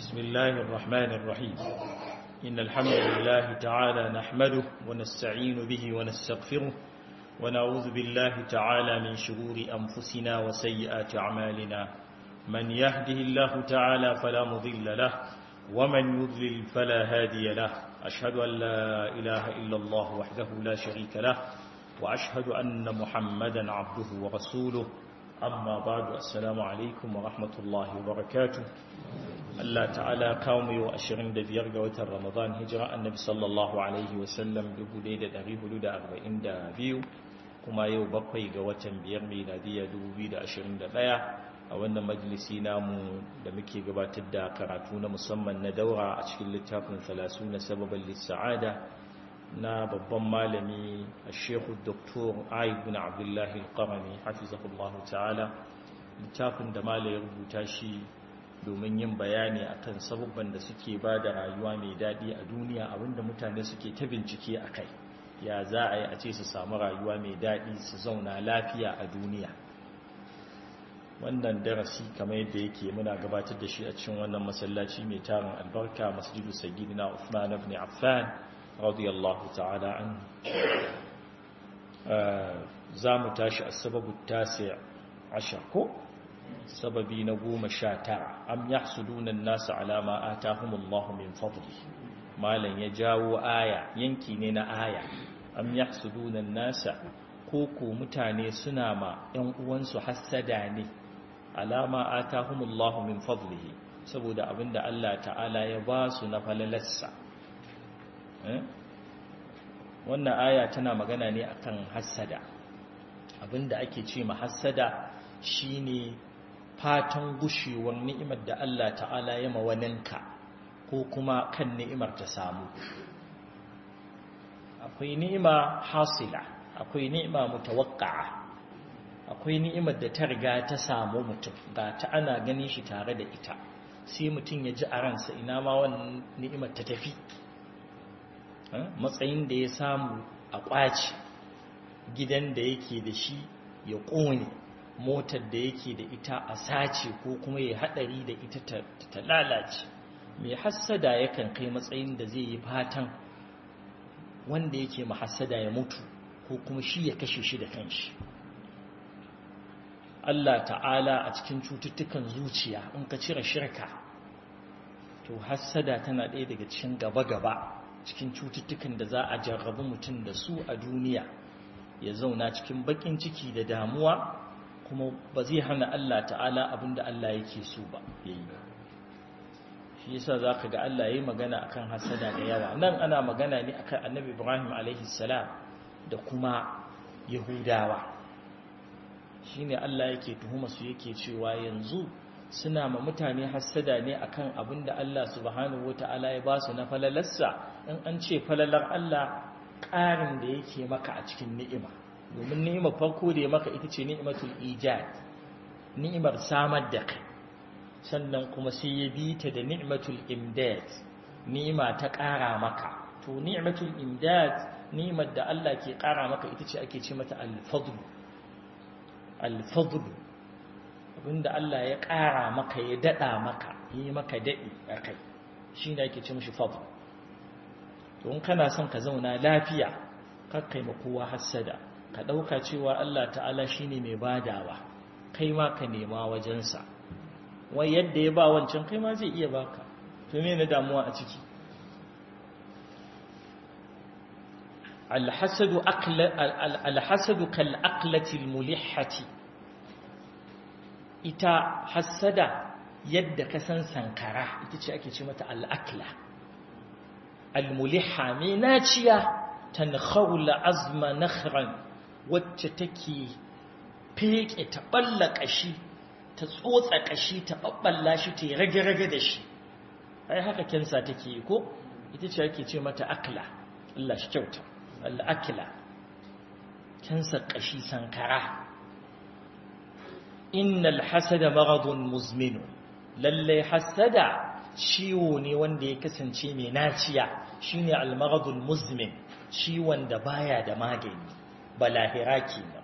بسم الله الرحمن الرحيم إن الحمد لله تعالى نحمده ونستعين به ونستغفره ونعوذ بالله تعالى من شرور أنفسنا وسيئات أعمالنا من يهده الله تعالى فلا مضل له ومن يضلل فلا هادي له أشهد أن لا إله إلا الله وحده لا شريك له وأشهد أن محمدا عبده ورسوله amma badu assalamu alaikum wa rahmatullahi wa barakatu Allah ta'ala kawo mai wa 25 ga watan ramadan hijira annabi sallallahu alaihi wasallam 1442 kuma yau bakwai ga watan biyar miladiyya 2021 a wannan majalisi namu da muke gabatar da karatu na musamman na daura a cikin littafin 30 na sababan lissa'ada na babban malami a shekhu doktor aibun abdullahi al-qarami hafizahullahu ta'ala littafin da mala ya rubuta shi domin yin bayani akan sababban da suke ba da rayuwa mai daɗi a duniya abinda mutane suke ta bincike a kai ya za a yi a ce su samu rayuwa mai daɗi su zauna lafiya a duniya wannan darasi kamar yadda yake muna gabatar da shi a cikin wannan masallaci mai tarin albarka masjidu sayyidina Uthman ibn Affan radiyallahu ta'ala an za mu tashi a sababu tasi ashar ko sababi na goma sha tara am ya sudunan nasu alama a tahumullahu min fadli malam ya jawo aya yanki ne na aya am ya sudunan nasa ko ko mutane suna ma ‘yan uwansu hassada ne alama a tahumullahu min fadlihi saboda abinda Allah ta'ala ya ba su na falalarsa wannan aya tana magana ne akan hassada abinda ake ce ma hassada shine fatan gushewar ni'imar da Allah ta'ala ya mawaninka ko kuma kan ni'imar ta samu akwai ni'ima hasila akwai ni'ima mutawaqqa'a akwai ni'imar da ta riga ta samu mutum ga ta ana ganin shi tare da ita sai mutum ya ji a ransa ina ma wannan ni'imar ta tafi matsayin da ya samu a ƙwace gidan da yake da shi ya ƙone motar da yake da ita a sace ko kuma ya haɗari da ita ta lalace mai hassada yakan kai matsayin da zai yi fatan wanda yake mahassada ya mutu ko kuma shi ya kashe shi da kanshi Allah ta'ala a cikin cututtukan zuciya in ka cire shirka to hassada tana ɗaya daga cikin gaba-gaba cikin cututtukan da za a jarrabu mutum da su a duniya ya zauna cikin bakin ciki da damuwa kuma ba zai hana Allah ta'ala abinda Allah yake so ba yayi shi yasa zaka ga Allah yayi magana akan hasada da yawa nan ana magana ne akan Annabi Ibrahim alaihi salam da kuma Yahudawa shine Allah yake tuhuma su yake cewa yanzu suna ma mutane hassada ne akan abin da Allah subhanahu wata'ala ya ba su na falalarsa in an ce falalar Allah ƙarin da yake maka a cikin ni'ima domin ni'imar farko da ya maka ita ce ni'imatul ijad ni'imar samar da kai sannan kuma sai ya bi ta da ni'imatul imdad ni'ima ta ƙara maka to ni'imatul imdad ni'imar da Allah ke ƙara maka ita ce ake ce mata al-fadl al-fadl abinda Allah ya ƙara maka ya daɗa maka yi maka daɗi a kai shi ne ake ce mashi fadl to in kana son ka zauna lafiya kakkai ma kowa hassada ka ɗauka cewa Allah ta'ala shi ne mai badawa kai ma ka nema wajensa wai yadda ya ba wancan kai ma zai iya baka to me na damuwa a ciki alhasadu kal aqlati mulihati ita hassada yadda ka san sankara ita ce ake ce mata al'akla al-muliha mai naciya tankhawla azma nakhran wacce take feke ta balla kashi ta tsotsa kashi ta babballa shi ta rage-rage da shi ai haka kensa take ko ita ce ake ce mata akla Allah shi kyauta al-akla kensa kashi sankara innal hasada maradun muzminu lalle hasada ciwo ne wanda ya kasance mai naciya shine al maradul muzmin ciwon da baya da magani balahira kenan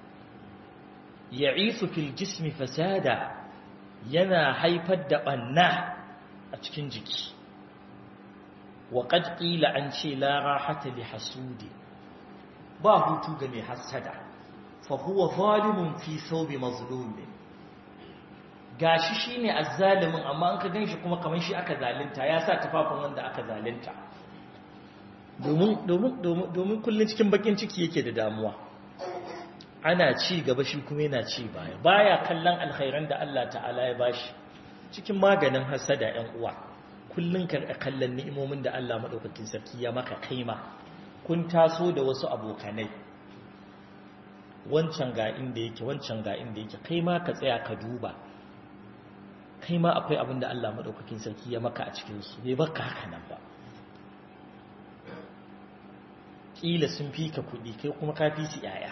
ya'isu fil jismi fasada yana haifar da banna a cikin jiki wa qad qila an ce la rahata li hasudi ba hutu ga mai hasada fa huwa zalimun fi thawbi mazlumin gashi shine azzalimin amma an ka ganshi kuma kaman shi aka zalunta ya sa tafafin wanda aka zalunta domin domin domin domin kullun cikin bakin ciki yake da damuwa ana ci gaba shi kuma yana ci baya baya kallon alkhairan da Allah ta'ala ya bashi cikin maganin hasada ɗan uwa kullun ka kallon ni'imomin da Allah madaukakin sarki ya maka kaima kun taso da wasu abokanai wancan ga inda yake wancan ga inda yake kai ma ka tsaya ka duba kai ma akwai abin da Allah madaukakin sarki ya maka a cikin su bai baka haka nan ba kila sun fi ka kuɗi kai kuma ka fi su yaya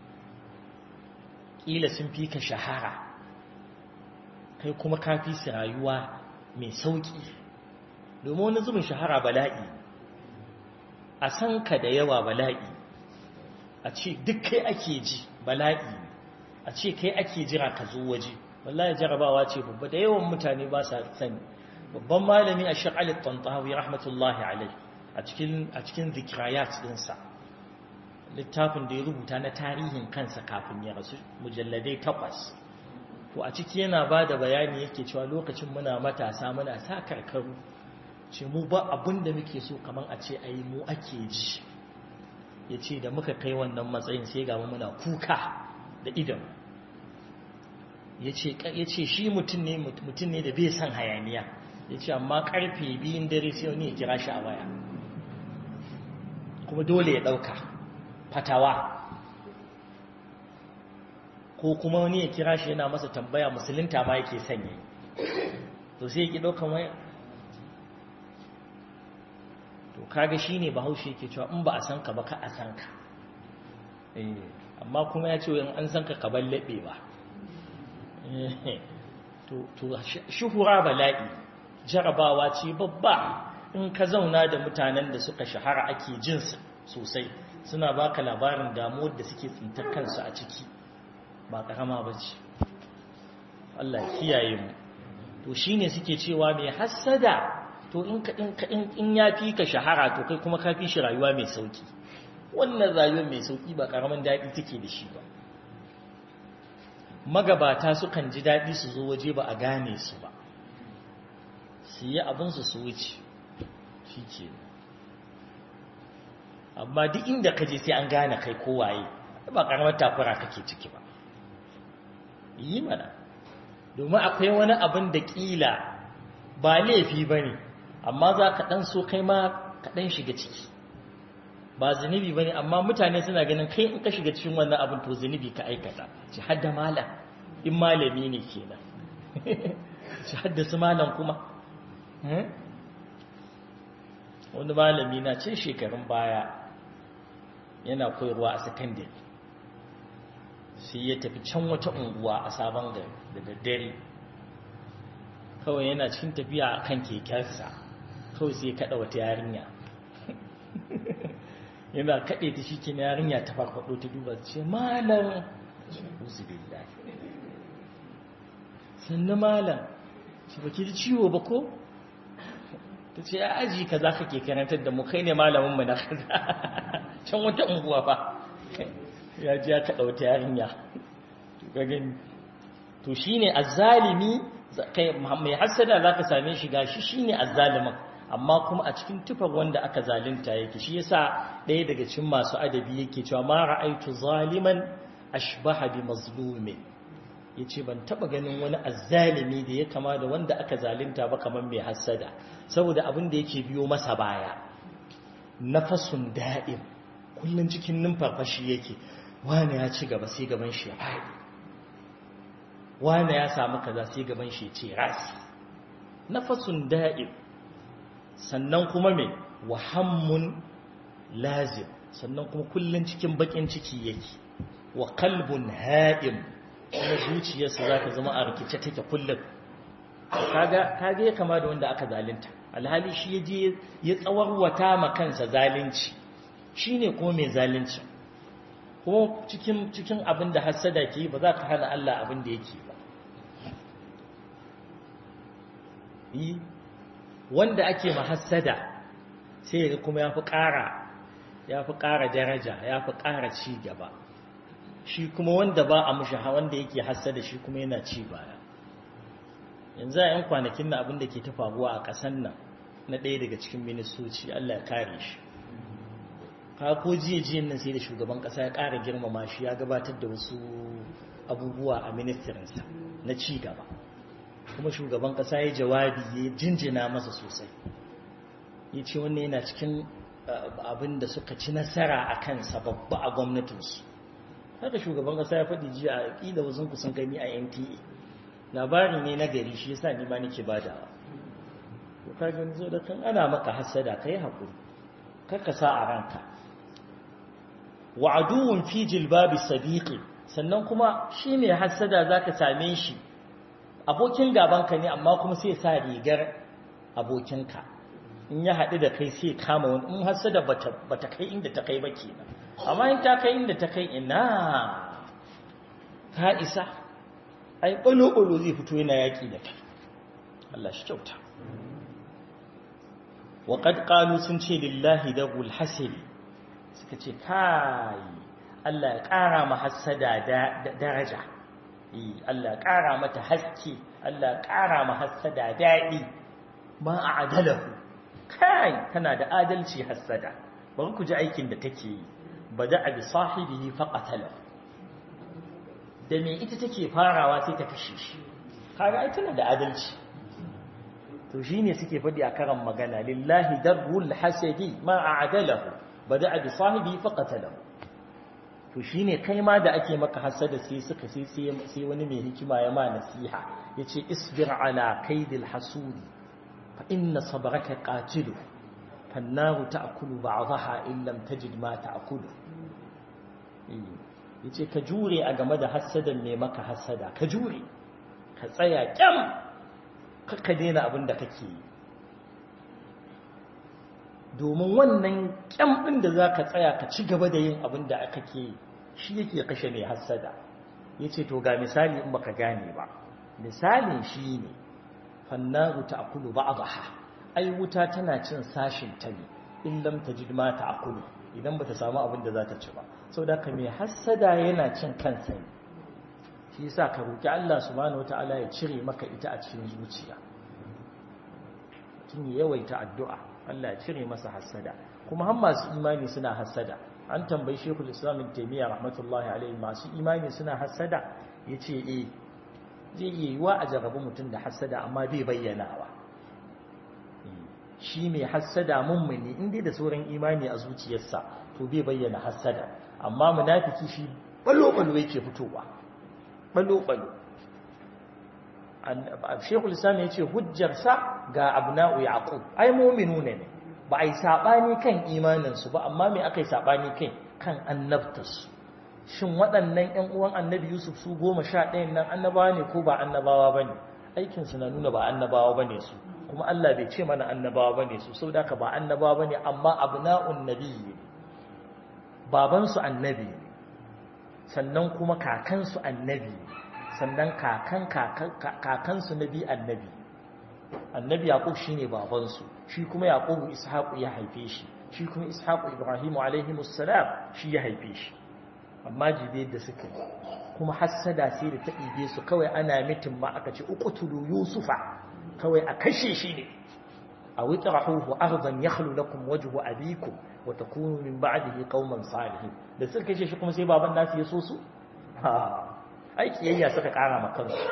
kila sun fi ka shahara kai kuma ka fi su rayuwa mai sauƙi domin wani zubin shahara bala'i a san ka da yawa bala'i a ce duk kai ake ji bala'i a ce kai ake jira ka zo waje wallahi jarabawa ce babba da yawan mutane ba sa sani babban malami a shakalit tantawi rahmatullahi alai a cikin a cikin zikrayat dinsa littafin da ya rubuta na tarihin kansa kafin ya rasu mujalladai takwas to a ciki yana ba da bayani yake cewa lokacin muna matasa muna sa karkaru ce mu ba abin da muke so kamar a ce ai mu ake ji ya ce da muka kai wannan matsayin sai ga muna kuka da idan ya ce shi mutum ne mutum ne da bai son hayaniya ya ce amma karfe biyun dare sai wani ya kira shi a waya kuma dole ya ɗauka fatawa ko kuma wani ya kira shi yana masa tambaya musulunta ma yake sanya to sai ya ki ɗaukan waya to kaga shi ne bahaushe yake cewa in ba a san ka ba ka a san ka amma kuma ya ce in an san ka ka ballaɓe ba to shuhura bala'i jarabawa ce babba in ka zauna da mutanen da suka shahara ake jinsu sosai suna baka labarin damuwar da suke tsintar kansu a ciki ba karama ba ce Allah kiyaye mu to shine suke cewa mai hassada to in ya fi ka shahara to kai kuma ka fi shi rayuwa mai sauki wannan rayuwar mai sauki ba karamin daɗi take da shi ba magabata sukan ji daɗi su zo waje ba a gane su ba su yi abinsu su wuce shi ke amma duk inda ka je sai an gane kai kowaye ba karamar takura kake ciki ba yi mana domin akwai wani abin da ƙila ba laifi ba ne amma za ka ɗan so kai ma ka ɗan shiga ciki ba zunubi ba ne amma mutane suna ganin kai in ka shiga cikin wannan abin to zunubi ka aikata ci hadda malam in malami ne kenan ci hadda su malam kuma wani malami na cin shekarun baya yana koyarwa a sakandare sai ya tafi can wata unguwa a sabon gari da daddare kawai yana cikin tafiya a kan kekensa kawai sai ya kada wata yarinya yana kaɗe ta shi ke yarinya ta farfaɗo ta duba ce malam sannu malam shi ba ki ji ciwo ba ko ta ce aji ka za ka ke karantar da mu kai ne malamin mu na kaza can wata unguwa fa ya ji ya kaɗa wata yarinya to shi ne azzalimi mai hassada za ka same shi gashi shi ne azzalimin amma kuma a cikin tufar wanda aka zalunta yake shi yasa ɗaya daga cikin masu adabi yake cewa ma ra'aitu zaliman ashbaha bi mazlumin yace ban taba ganin wani azzalimi da ya kama da wanda aka zalunta ba kamar mai hassada saboda abin da yake biyo masa baya nafasun da'im kullun cikin numfarfashi yake wani ya ci gaba sai gaban shi ya faɗi wani ya samu kaza sai gaban shi ya ce rasi nafasun da'im sannan kuma mai wahammun lazim sannan kuma kullun cikin bakin ciki yake wa kalbun ha'im kuma zuciyarsa za ta zama a rikice take kullum kaga kaga ya kama da wanda aka zalunta alhali shi yaje ya tsawarwata ma kansa zalunci shine kuma mai zalunci kuma cikin cikin abin da hasada ke ba za ka hana Allah abin da yake ba yi wanda ake mahassada sai ga kuma ya fi ƙara ya fi ƙara daraja ya fi ƙara ci gaba shi kuma wanda ba a mushi wanda yake hassada shi kuma yana ci baya yanzu a yan kwanakin na abin da ke ta faruwa a ƙasan nan na ɗaya daga cikin ministoci Allah ya kare shi ka ko jiya jiyan nan sai da shugaban ƙasa ya ƙara girmama shi ya gabatar da wasu abubuwa a ministirinsa na ci gaba kuma shugaban ƙasa ya jawabi ya jinjina masa sosai ya ce wannan yana cikin abin da suka ci nasara a kansa babba a gwamnatinsu haka shugaban ƙasa ya faɗi jiya a ƙila wasu kusan gani a nta labari ne na gari shi yasa ni ma nake badawa to ka ga zo da kan ana maka hasada kai hakuri karka sa a ranka wa aduwwun fi jilbabi sadiqi sannan kuma shi mai hasada zaka same shi abokin gabanka ne amma kuma sai sa rigar abokinka in ya haɗu da kai sai kama wani in hasada bata bata kai inda ta kai ba kenan amma in ta kai inda ta kai ina ta isa ai ɓalo-ɓalo zai fito yana yaƙi da kai Allah shi kyauta waƙad ƙalu sun ce lillahi da gulhasili suka ce kai Allah ya ƙara ma hassada daraja Allah ya ƙara mata haske Allah ya ƙara ma hassada daɗi ma a adalahu kai tana da adalci hassada bari ku ji aikin da take yi bada a bi sahibihi faqatalahu da me ita take farawa sai ta kashe shi kaga ai tana da adalci to shine suke fadi a karan magana lillahi darul hasadi ma a'dalahu bada bi sahibi faqatalahu to shine kai ma da ake maka hasada sai suka sai sai wani mai hikima ya ma nasiha yace isbir ala kaidil hasudi fa inna sabraka qatilu fannaru ta'kulu ba'daha in lam tajid ma ta'kulu yace ka jure a game da hassadan mai maka hassada ka jure ka tsaya kyam ka daina abin da kake yi domin wannan kyam ɗin da za ka tsaya ka ci gaba da yin abin da kake yi shi yake kashe mai hassada ya ce to ga misali in baka gane ba misalin shi ne fannaru ta akulu ba a ai wuta tana cin sashin ta ne in lam ta ji ma ta akulu idan ba ta samu abin da za ta ci ba sau da ka mai hassada yana cin kansa ne shi sa ka roƙi Allah subhanahu wata'ala ya cire maka ita a cikin zuciya tun yawaita addu'a Allah ya cire masa hassada kuma har masu imani suna hassada an tambayi shekul islamin taimiyya rahmatullahi alaihi masu imani suna hassada ya ce e zai iya yiwa a jarabi mutum da hassada amma bai bayyanawa shi mai hassada mummuni inda da sauran imani a zuciyarsa to bai bayyana hassada amma munafiki shi balo-balo yake fitowa balo-balo shekul islam ya ce hujjarsa ga abna'u yaqub ai mu'minu ne ba ai sabani kan imaninsu ba amma me aka yi sabani kai kan annabtarsu shin waɗannan ƴan uwan annabi yusuf su goma sha ɗayan nan annabawa ne ko ba annabawa ba ne aikinsu na nuna ba annabawa ba ne su kuma allah bai ce mana annabawa ba ne su sau da ba annabawa ba ne amma abna'un nabi ne babansu annabi ne sannan kuma kakansu annabi sannan kakan kakansu nabi annabi annabi yaqub shine babansu shi kuma yaqubu ishaqu ya haife shi shi kuma ishaqu ibrahimu alaihi musallam shi ya haife shi amma jibe da suka kuma hassada sai da ta ibe su kawai ana mitin ma aka ce uqtulu yusufa kawai a kashe shi ne a witrahuhu ardan yakhlu lakum wajhu abikum wa takunu min ba'dihi qauman salihin da suka kashe shi kuma sai baban nasu ya so su ha ai kiyayya suka kara ma kansu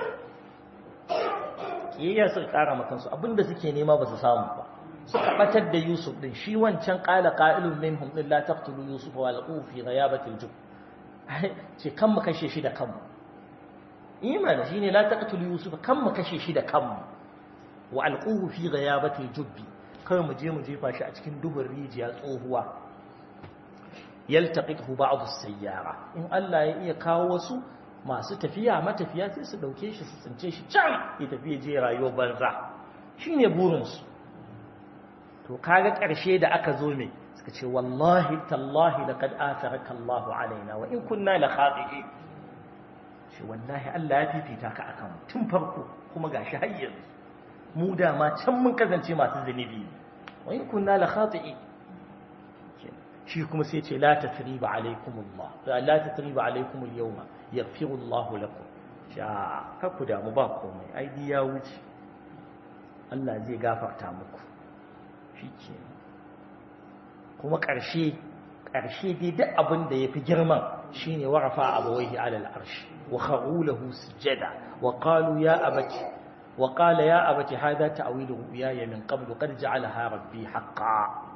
kiyayya suka kara ma kansu abinda suke nema ba su samu ba suka batar da Yusuf din shi wancan qala qa'ilun minhum illa taqtulu Yusuf wa alqu fi ghayabati al-jub ce kan mu kashe shi da kanmu imani shine la taqtulu Yusuf kan mu kashe shi da kanmu wa alquhu fi ghayabati al-jub kai mu je mu jefa shi a cikin dubin rijiya tsohuwa yaltaqithu ba'd as-sayyara in Allah ya iya kawo wasu masu tafiya matafiya sai su dauke shi su tsince shi can ya tafi je rayuwar banza shine burin su to kaga karshe da aka zo me suka ce wallahi tallahi laqad atharaka Allah alaina wa in kunna la khati'in shi wallahi Allah ya fifita ka akan tun farko kuma gashi har yanzu mu da ma can mun kasance masu zunubi wa in kunna la khati'i shi kuma sai ce la tathriba alaikumullah la tathriba alaikum al-yawma yaghfiru Allahu lakum sha kakku da mu ba komai ai ya wuce Allah zai gafarta muku shikenan kuma ƙarshe ƙarshe dai duk abin da yafi girman shine warafa abawaihi alal arshi wa kharu lahu sujada wa qalu ya abati wa qala ya abati hadha ta'wilu ru'yaya min qablu qad ja'alaha rabbi haqqan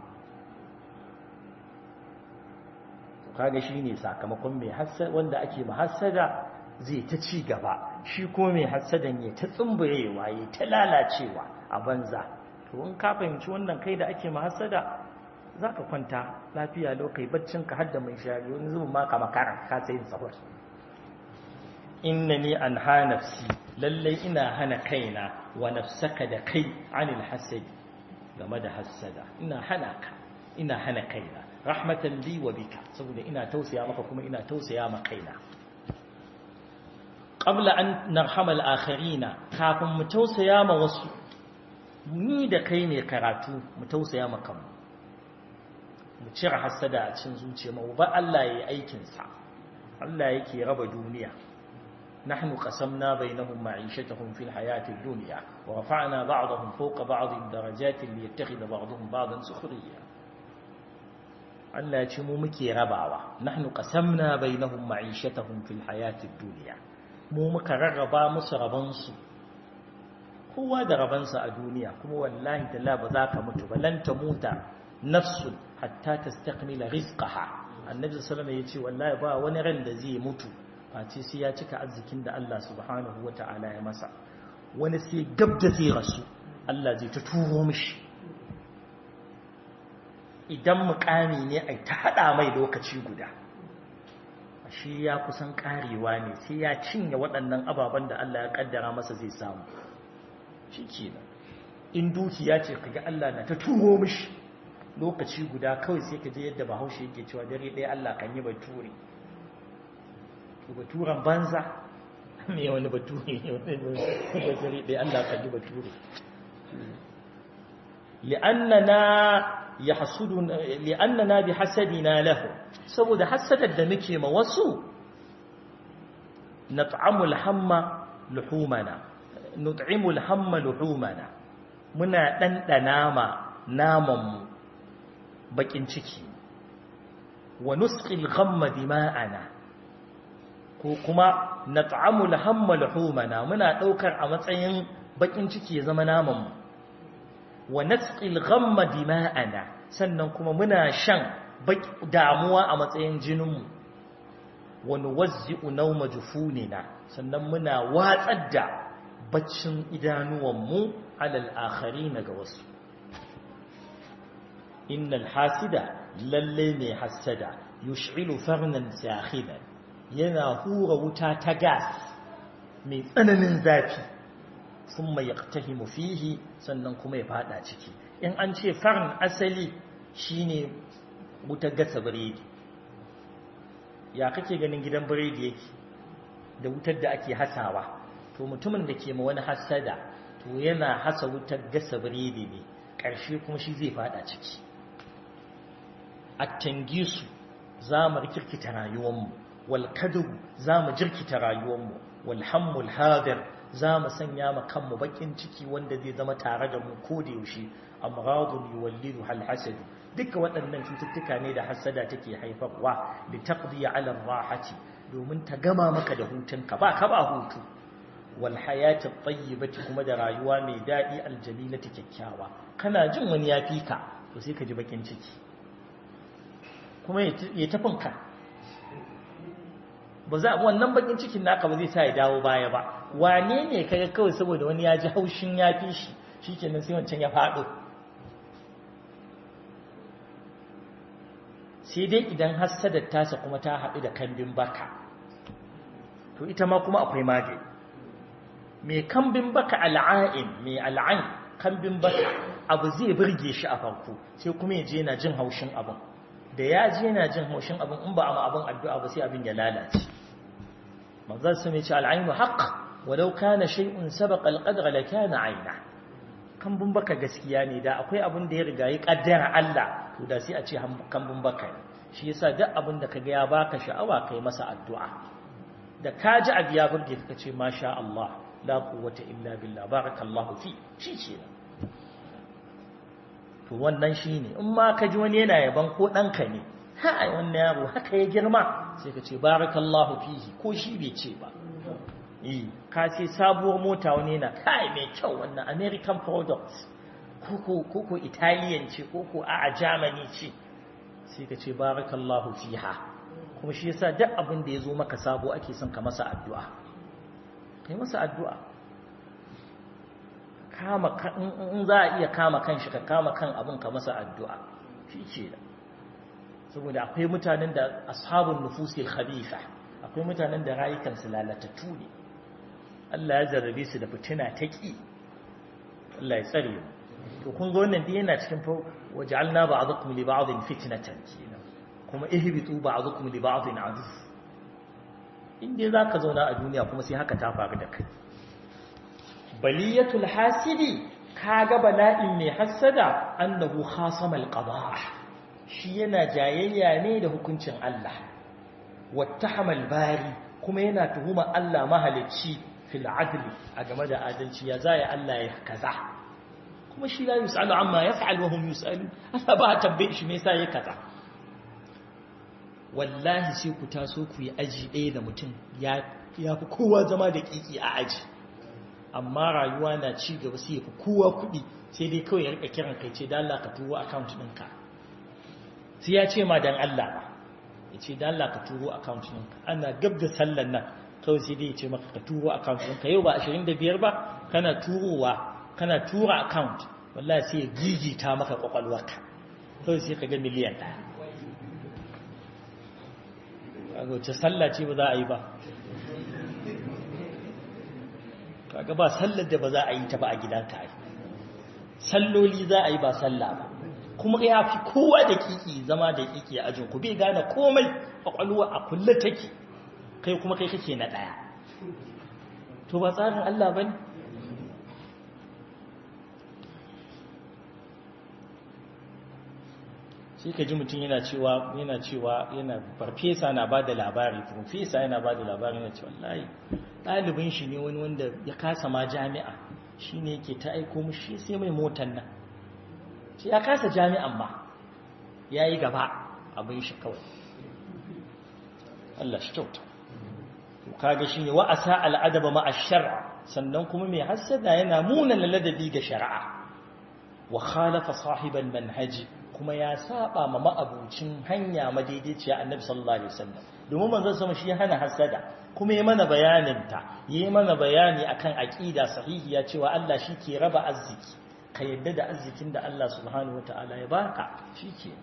kaga shine sakamakon mai hassada wanda ake mahassada zai ta ci gaba shi ko mai hassadan ya ta tsumburewa ya ta lalacewa a banza to in ka fahimci wannan kai da ake mahassada zaka kwanta lafiya lokai baccin ka hadda mai shari wani zubin ma ka makara ka sai sahur innani anha nafsi lallai ina hana kaina wa nafsaka da kai anil hasadi game da hassada ina hana ka ina hana kaina rahmatan li wa bika saboda ina tausaya maka kuma ina tausaya ma kaina qabla an narhama al-akharina kafin mu tausaya ma wasu ni da kai ne karatu mu tausaya ma kanmu mu cire hasada a cikin zuciya mu ba Allah yayi aikin sa Allah yake raba duniya نحن قسمنا بينهم معيشتهم في الحياة الدنيا ورفعنا بعضهم فوق بعض درجات ليتخذ بعضهم بعضا سخريا Allah ya ce mu muke rabawa nahnu qasamna bainahum ma'ishatahum fil hayatid dunya mu muka rarraba musu raban su kowa da raban sa a duniya kuma wallahi talla ba za ka mutu ba lan tamuta nafsun hatta tastakmila rizqaha annabi sallallahu alaihi wasallam yace wallahi ba wani ran da zai mutu face sai ya cika arzikin da Allah subhanahu wataala ya masa wani sai gab da zai rasu Allah zai ta turo mishi idan mukami ne ai ta hada mai lokaci guda shi ya kusan karewa ne sai ya cinye waɗannan ababen da Allah ya kaddara masa zai samu shikenan in dukiya ce kaga Allah na ta turo mishi lokaci guda kawai sai ka je yadda Bahaushe yake cewa dare ɗaya Allah kan yi bature to baturan banza me wani bature ne wani dare ɗaya Allah kan yi bature li'annana yahsuduna li'annana bihasadina lahu saboda hasadar da muke ma wasu nat'amul hamma luhumana nut'imul hamma luhumana muna dandana ma naman mu bakin ciki wa nusqil ghamma dima'ana ko kuma nat'amul hamma luhumana muna daukar a matsayin bakin ciki ya zama naman mu wa nasqil ghamma dima'ana sannan kuma muna shan damuwa a matsayin jininmu wa nuwazzi'u nawma jufunina sannan muna watsar da baccin idanuwanmu alal akharina ga wasu innal hasida lalle ne hasada yush'ilu farnan sakhidan yana hura wuta ta gas mai tsananin zafi sun mai yaktahimu fihi sannan kuma ya fada ciki in an ce farin asali shine wutar gasa biredi ya kake ganin gidan biredi yake da wutar da ake hasawa to mutumin da ke ma wani hasada to yana hasa wutar gasa biredi ne ƙarshe kuma shi zai fada ciki attangisu za mu rikirkita rayuwanmu wal kadu za mu jirkita rayuwanmu wal hammul hadir za mu sanya ma kanmu bakin ciki wanda zai zama tare da mu ko da yaushe amradun yuwallidu hal hasad duka waɗannan cututtuka ne da hasada take haifarwa li taqdiya ala rahati domin ta gama maka da hutunka ba ka ba hutu wal hayati tayyibati kuma da rayuwa mai dadi aljamilati kyakkyawa kana jin wani ya fika to sai ka ji bakin ciki kuma ya tafinka ba za wannan bakin cikin naka ba zai sa ya dawo baya ba wane ne kaga kawai saboda wani ya ji haushin ya fi shi shikenan sai wancan ya faɗo sai dai idan hassadar tasa kuma ta haɗu da kambin baka to ita ma kuma akwai magani mai kambin baka al'ain mai al'ain kambin baka abu zai burge shi a farko sai kuma ya je na jin haushin abin da ya je na jin haushin abin in ba a ma abin addu'a ba sai abin ya lalace manzon sun ce al'ainu haqq walau kana shay'un sabaqa al-qadra la kana 'ayna kambun baka gaskiya ne da akwai abin da ya riga ya kaddara Allah to da sai a ce kambun baka shi yasa duk abin da kaga ya baka sha'awa kai masa addu'a da ka ji abu ya burge ka ce masha Allah la quwwata illa billah barakallahu fi shi ce to wannan shine in ma ka ji wani yana yaban ko ɗanka ne hai wannan yaro haka ya girma sai ka ce barakallahu fihi ko shi bai ce ba eh ka ce sabuwar mota wani yana kai mai kyau wannan american products koko koko italian ce koko a germany ce sai ka ce barakallahu fiha kuma shi yasa duk abin da ya zo maka sabo ake son ka masa addu'a kai masa addu'a kama in za a iya kama kan shi ka kama kan abin ka masa addu'a shi ce da saboda akwai mutanen da ashabun nufusil khabitha akwai mutanen da rayukansu lalatattu ne Allah ya zarrabe su da fitina ta ƙi Allah ya tsare mu to kun ga wannan dai yana cikin fa waj'alna ba'dakum li ba'din fitnatan kenan kuma ihbitu ba'dakum li ba'din adu in dai zaka zauna a duniya kuma sai haka ta faru da kai baliyatul hasidi kaga bala'in mai hasada annahu khasama alqada shi yana jayayya ne da hukuncin Allah wattahamal bari kuma yana tuhuma Allah mahalicci fil adli a game da adalci ya zai Allah ya kaza kuma shi la yusalu amma yaf'al wa hum yusalu Allah ba tabbai shi me yasa ya kaza wallahi sai ku taso ku yi aji ɗaya da mutum ya ya fi kowa zama da kiki a aji amma rayuwa na ci gaba sai ya fi kowa kuɗi sai dai kawai ya rika kiran kai ce da Allah ka turo account ɗinka sai ya ce ma dan Allah ba ya ce da Allah ka turo account ɗinka ana gab da sallan nan kawai sai dai ya ce maka ka turo account ɗinka yau ba 25 ba kana turowa kana tura account wallahi sai ya gigita maka kwakwalwarka kawai sai ka ga miliyan ɗaya a wace sallah ce ba za a yi ba kaga ba sallar da ba za a yi ta ba a gidanka ai salloli za a yi ba sallah ba kuma ya fi kowa da kiki zama da kiki a ajin ku bai gane komai kwakwalwa a kulle take kai kuma kai kake na daya to ba tsarin Allah bane sai ka ji mutum yana cewa yana cewa yana farfesa na ba da labari farfesa yana ba da labari yana cewa wallahi ɗalibin shi ne wani wanda ya kasa ma jami'a shi ne yake ta aiko mushi sai mai motan nan shi ya kasa jami'an ma ya yi gaba abin shi kawai Allah shi kyauta kaga shi ne wa'asa al'adaba ma'ashar sannan kuma mai hassada yana munan ladabi ga shari'a wa khalafa sahiban manhaji kuma ya saba ma ma'abucin hanya madaidaiciya annabi sallallahu alaihi wasallam domin manzon sama shi hana hasada kuma yayi mana bayanin ta yayi mana bayani akan aqida sahihiya cewa Allah shi ke raba arziki ka yadda da arzikin da Allah subhanahu wataala ya baka shike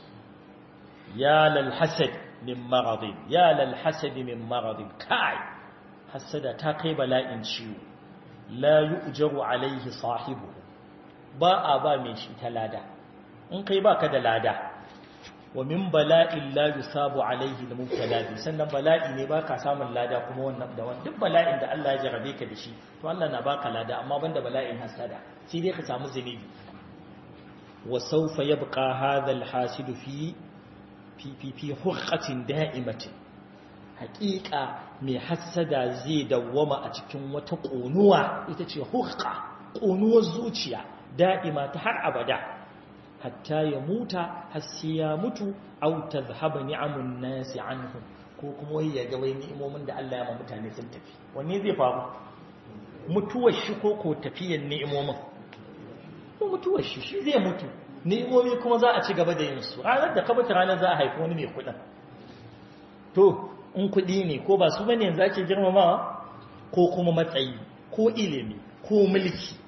ya lal hasad min maradin ya lal hasad min maradin kai hasada ta kai bala'in ciwo la yu'jaru alaihi sahibu ba a ba mai shi talada in kai baka da lada wa min bala'in la yusabu alaihi al-mubtala sannan bala'i ne baka samun lada kuma wannan da wannan duk bala'in da Allah ya jarabe ka da shi to Allah na baka lada amma banda bala'in hasada sai dai ka samu zunubi wa sawfa yabqa hadha al-hasidu fi fi fi fi hurqatin da'imatin haqiqa mai hasada zai dawwama a cikin wata ƙonuwa ita ce hurqa ƙonuwar zuciya da'ima ta har abada hatta ya muta har sai ya mutu aw tadhhaba ni'amun nasi anhum ko kuma wai ya ga wai ni'imomin da Allah ya ma mutane sun tafi wanne zai faru mutuwar shi ko ko tafiyar ni'imomin ko mutuwar shi shi zai mutu ni'imomi kuma za a ci gaba da yin su ranar da kabata ranar za a haifi wani mai kuɗin to in kuɗi ne ko ba su bane yanzu ake girmamawa ko kuma matsayi ko ilimi ko mulki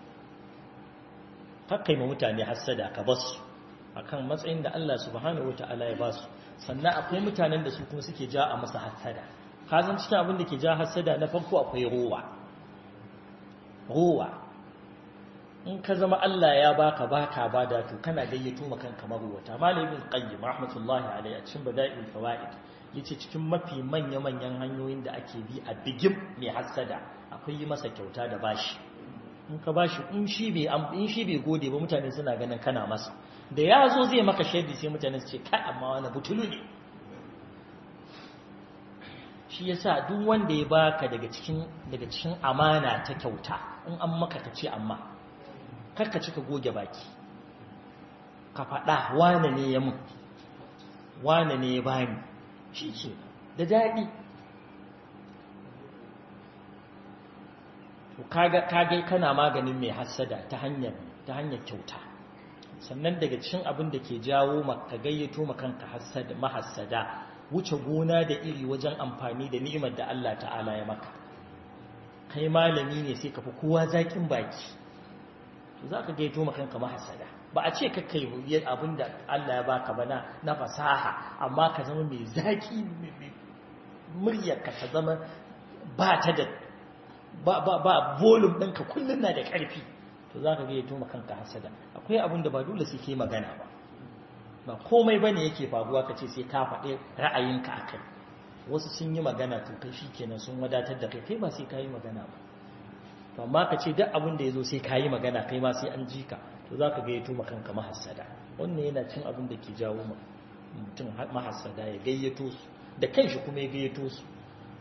kakkai ma mutane hassada ka basu akan matsayin da Allah subhanahu wataala ya basu sannan akwai mutanen da su kuma suke ja a masa hassada kazan cikin abin da ke ja hassada na farko akwai ruwa ruwa in ka zama Allah ya baka baka bada to kana gayyato ma kanka maruwata malamin qayyim rahmatullahi alayhi a cikin bada'il fawaid yace cikin mafi manya-manyan hanyoyin da ake bi a bigim mai hassada akwai yi masa kyauta da bashi in ka bashi in shi bai in shi bai gode ba mutane suna ganin kana masa da ya zo zai maka shaidi sai mutane su ce kai amma wani butulu ne shi yasa duk wanda ya baka daga cikin daga cikin amana ta kyauta in an maka ka ce amma kar ka cika goge baki ka faɗa wane ne ya mun wane ne ya bani shi ce da daɗi to kaga kage kana maganin mai hassada ta hanyar ta hanyar kyauta sannan daga cikin abin da ke jawo maka gayyato makanka hassada mahassada wuce gona da iri wajen amfani da ni'imar da Allah ta'ala ya maka kai malami ne sai ka fi kowa zakin baki to zaka gayyato makanka mahassada ba a ce ka kai abin da Allah ya baka ba na fasaha amma ka zama mai zaki muryarka ta zama ba ta da ba ba ba volume ɗinka kullum na da ƙarfi to za ka ga ya tuma kanka hasada akwai abin da ba dole sai ke magana ba ba komai ba ne yake faruwa ka ce sai ka faɗi ra'ayinka a kai wasu sun yi magana to kai shi kenan sun wadatar da kai kai ba sai ka yi magana ba to amma ka ce duk abin da ya zo sai ka yi magana kai ma sai an ji ka to za ka ga ya tuma kanka mahassada wannan yana cin abin da ke jawo mutum mahassada ya gayyato su da kanshi kuma ya gayyato su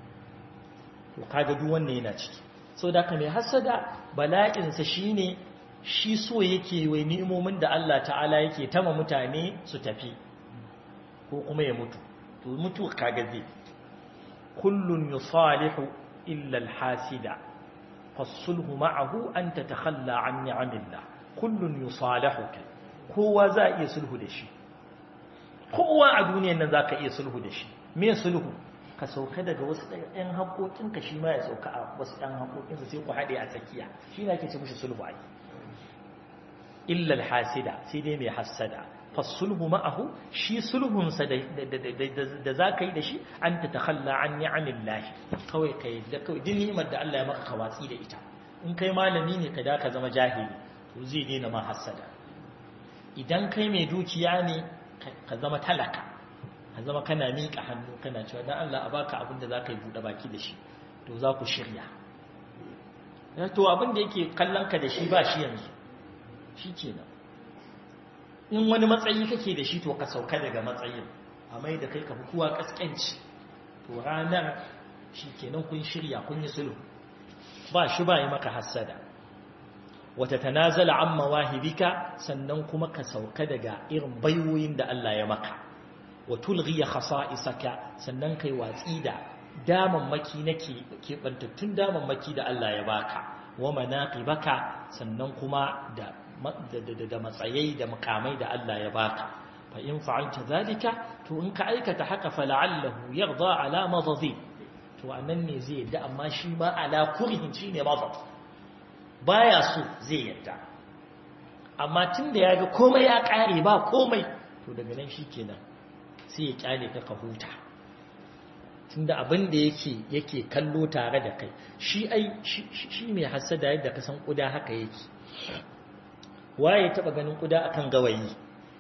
to kaga duk wannan yana ciki so da mai hasada bala'insa shine shi so yake wai ni'imomin da Allah ta'ala yake tama mutane su tafi ko kuma ya mutu to mutu kaga zai kullun yusalihu illa alhasida fasulhu ma'ahu an tatakhalla an ni'amillah kullun yusalihu kowa za iya sulhu da shi kowa a duniyar nan zaka iya sulhu da shi me sulhu ka sauka daga wasu ɗan haƙoƙinka shi ma ya sauka a wasu ɗan haƙoƙinsa sai ku haɗe a tsakiya shi na ke ce mushi sulhu ai illal hasida sai dai mai hassada fasulhu ma'ahu shi sulhunsa da za ka yi da shi an ta takhalla an ni'amin lahi kawai ka yi da kawai din ni'imar da Allah ya maka kawatsi da ita in kai malami ne ka da ka zama jahili to zai daina ma hassada idan kai mai dukiya ne ka zama talaka ka zama kana miƙa hannu kana cewa dan Allah a baka abin da za ka yi buɗe baki da shi to za ku shirya to abin da yake kallon ka da shi ba shi yanzu shi kenan in wani matsayi kake da shi to ka sauka daga matsayin a mai da kai ka fi kuwa kaskanci to ranar shi kenan kun shirya kun yi sulhu ba shi ba yi maka hassada wata tanazala an mawahibika sannan kuma ka sauka daga irin baiwoyin da Allah ya maka wa tulghiya khasa'isaka sannan kai watsi da damammaki nake kebantattun damammaki da Allah ya baka wa manaqibaka sannan kuma da da matsayai da makamai da Allah ya baka fa in fa'alta zalika to in ka aikata haka fa la'allahu yarda ala madadi to anan ne zai yadda amma shi ma ala kurhin shine madad baya so zai yadda amma tunda yaga komai ya kare ba komai to daga nan shikenan sai ya kyale ka ka huta tunda abin da yake yake kallo tare da kai shi ai shi mai hasada yadda ka san kuda haka yake waye taba ganin kuda akan gawayi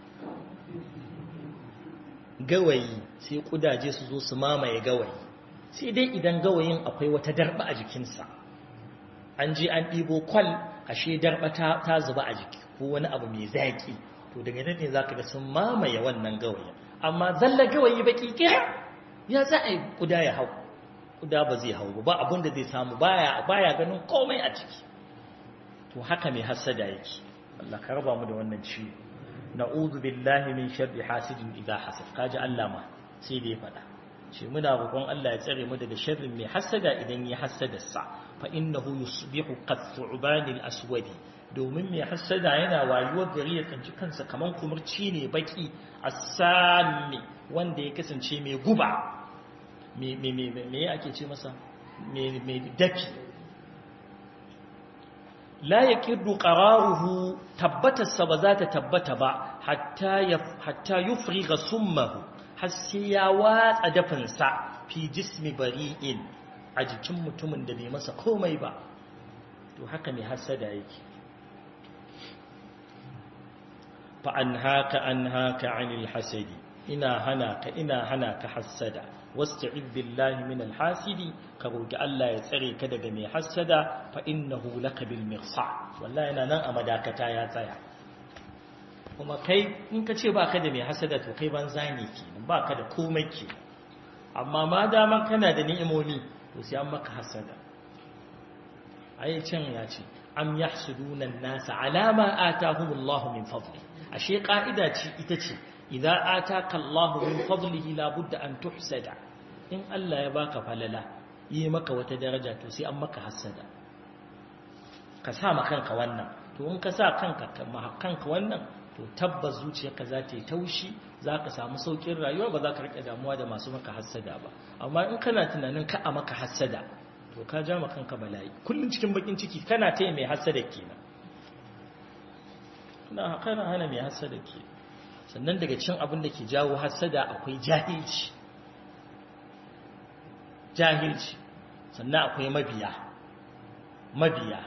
gawayi sai kudaje su zo su mamaye gawayi sai dai idan gawayin akwai wata darba a jikinsa an je an ɗibo kwal ashe darba ta, ta zuba a jiki ko wani abu mai zaƙi to daga nan ne za ka ga sun mamaye wannan gawayin amma zalla gawayi baki kira ya za a yi kuda ya hau kuda ba zai hau ba abin da zai samu baya baya ganin komai a ciki to haka mai hasada yake Allah ka raba mu da wannan ciwo na'udhu billahi min sharri hasidin idha hasad kaji Allah ma sai da ya fada ce muna roƙon Allah ya tsare mu daga sharrin mai hasada idan ya hasada sa fa innahu yusbihu qathu'ban al-aswadi domin mai hasada yana wayuwar gari ya tsanci kansa kaman kumurci ne baki asami wanda ya kasance mai guba me me me me ake ce masa me me dafi la ya kirdu ƙararuhu tabbatarsa ba za ta tabbata ba hatta yufri ga summahu har sai ya watsa dafinsa fi jismi bari'in a jikin mutumin da bai masa komai ba to haka ne hasada yake fa an haka an haka anil hasadi ina hana ka ina hana ka hasada wasta'id billahi min alhasidi ka roki Allah ya tsare ka daga mai hasada fa innahu laka bil mirsa wallahi yana nan a madakata ya tsaya kuma kai in ka ce baka da mai hasada to kai banza ne kenan baka da komai ke amma ma dama kana da ni'imomi to sai an maka hasada ai can ya ce am yahsuduna an-nasa ala ma atahumullahu min fadli ashe ka'ida ce ita ce idza ataka Allahu min fadlihi la budda an tuhsada in Allah ya baka falala yi maka wata daraja to sai an maka hasada ka sa ma kanka wannan to in ka sa kanka kanka wannan to tabbas zuciyarka za ta yi taushi za ka samu saukin rayuwa ba za ka rike damuwa da masu maka hasada ba amma in kana tunanin ka a maka hasada to ka ja ma kanka bala'i kullum cikin bakin ciki kana taya mai hasada kenan kana kana hana mai hasada ke sannan daga cin abin da ke jawo hasada akwai jahilci jahilci sannan akwai mabiya mabiya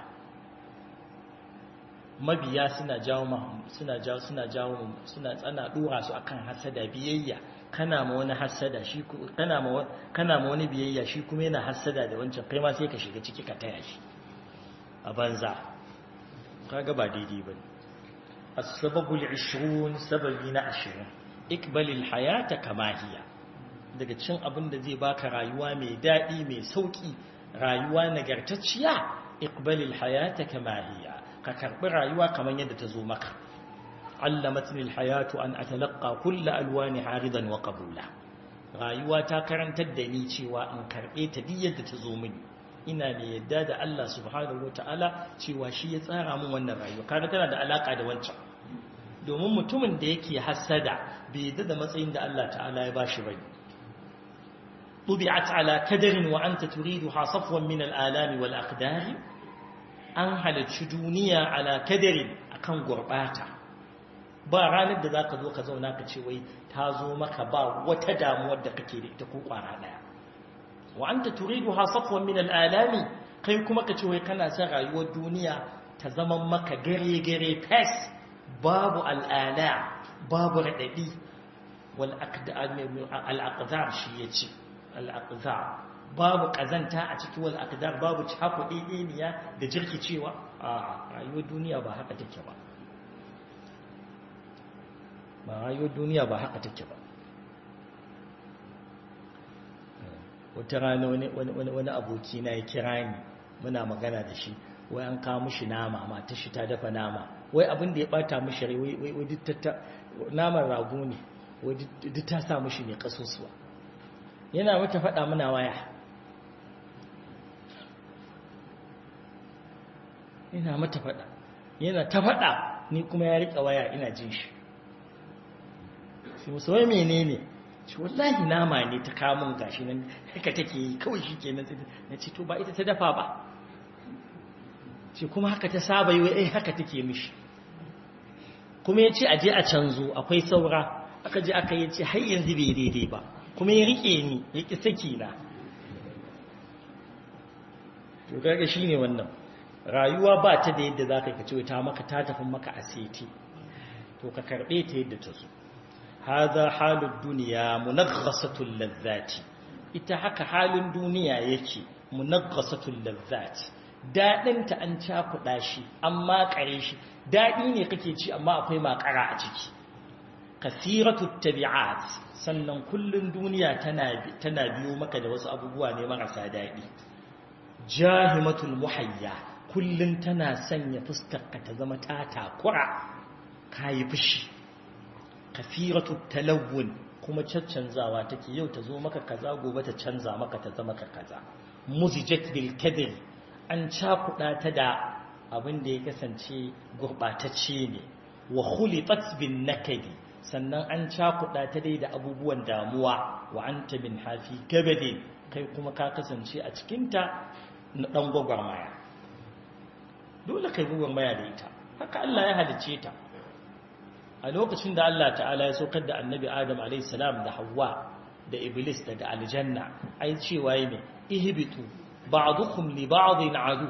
mabiya suna jawo suna jawo suna jawo suna tsana dora su akan hasada biyayya kana ma wani hasada shi kana ma kana ma wani biyayya shi kuma yana hasada da wancan kai ma sai ka shiga ciki ka taya shi a banza kaga ba daidai bane as-sababu al-20 sababi na 20 ikbalil hayata kama hiya daga cin abin da zai baka rayuwa mai dadi mai sauki rayuwa nagartacciya ikbalil hayata kama hiya ka karbi rayuwa kamar yadda ta zo maka allamatni alhayatu an atalaqqa kull alwani haridan wa qabula rayuwa ta karantar da ni cewa in karbe ta duk yadda ta zo mini ina mai yadda da Allah subhanahu wataala cewa shi ya tsara min wannan rayuwa kaga tana da alaka da wancan domin mutumin da yake hasada bai yadda da matsayin da Allah ta'ala ya bashi bane طبعت على كدر وأنت تريدها صفوا من الآلام والأقدار an halarci duniya ala kadarin akan gurbata ba ranar da zaka zo ka zauna ka ce wai ta zo maka ba wata damuwar da kake da ita ko kwara daya wa anta turiduha safwan min al'alami kai kuma ka ce wai kana son rayuwar duniya ta zama maka gare gare fes babu al'ala babu radadi wal aqdar shi yace al aqdar babu kazanta a ciki wal aqdar babu cakuɗe ɗeniya da jirkicewa a rayuwar duniya ba haka take ba ba rayuwar duniya ba haka take ba wata rana wani aboki na ya kira ni muna magana da shi wai an kawo mishi nama mata shi ta dafa nama wai abin da ya bata mishi rai wai duk naman rago ne wai duk ta sa mishi ne kasusuwa yana mata faɗa muna waya yana mata faɗa yana ta faɗa ni kuma ya riƙa waya ina jin shi sai musu wai menene ce wallahi nama ne ta kamun gashi nan haka take yi kawai shi kenan na ce to ba ita ta dafa ba ce kuma haka ta saba yi wai haka take mishi kuma ya ce aje a canzo akwai saura aka je aka yi ce har yanzu bai daidai ba kuma ya riƙe ni ya ƙi saki na to kaga shine wannan rayuwa ba ta da yadda za ka kace ta maka ta tafi maka asiti to ka karbe ta yadda ta zo hadha halud dunya munaghasatul ladhati ita haka halin duniya yake munaghasatul ladhati dadin ta an cakuda shi amma kare shi dadi ne kake ci amma akwai makara a ciki kasiratut tabi'at sannan kullun duniya tana tana biyo maka da wasu abubuwa ne marasa dadi jahimatul muhayya kullum tana sanya fuskarka ta zama ta takura kayi fushi kafiratu talawun kuma caccanzawa take yau ta zo maka kaza gobe ta canza maka ta zama ka kaza muzijat bil kadri an cakuda ta da abin da ya kasance gurbatacce ne wa khulitat bin nakadi sannan an cakuda ta dai da abubuwan damuwa wa anta min hafi kabadin kai kuma ka kasance a cikinta na dan gwagwarmaya dole kai gwagwarmaya da ita haka Allah ya halice ta a lokacin da Allah ta'ala ya saukar da annabi Adam a.s. da Hawwa da Iblis daga aljanna ai cewa yi ne ihbitu ba'dukum li ba'din adu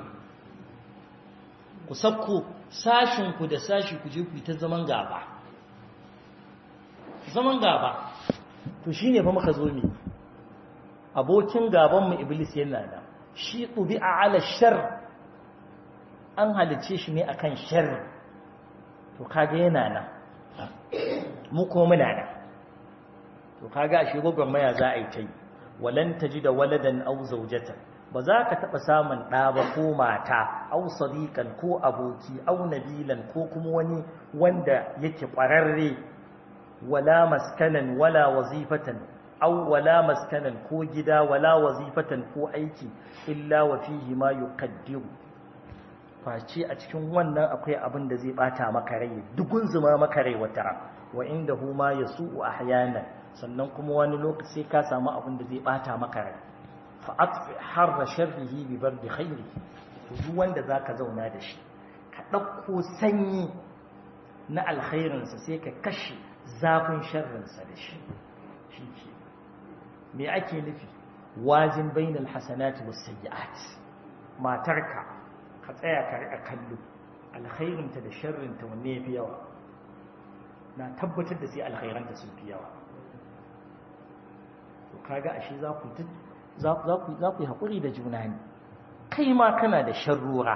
ku sakko sashin ku da sashi ku je ku ta zaman gaba zaman gaba to shine fa muka zo mi abokin gabanmu iblis yana nan shi ɗubi'a ala shar an halice shi ne akan shar to kaga yana nan mu ko muna nan to kaga ashe gwagwarmaya za a yi ta yi walan taji da waladan au zaujatan ba za ka taɓa samun ɗa ba ko mata au sadiqan ko aboki au nabilan ko kuma wani wanda yake ƙwararre wala maskanan wala wazifatan au wala maskanan ko gida wala wazifatan ko aiki illa wa fihi ma yuqaddiru face a cikin wannan akwai abin da zai bata maka rai dugun zuma maka rai wata wa indahu ma yasu'u ahyanan sannan kuma wani lokaci sai ka samu abin da zai bata maka rai fa atfi harra sharrihi bi bardi khairi to duk wanda zaka zauna da shi ka dauko sanyi na alkhairin sa sai ka kashe zafin sharrin sa da shi shike me ake nufi wajin bainal hasanati was sayyi'at matarka ka tsaya ka riƙa kallo alkhairinta da sharrinta wanne ya fi yawa na tabbatar da sai alkhairanta sun fi yawa to kaga ashe za ku za ku yi haƙuri da juna ne kai ma kana da sharrura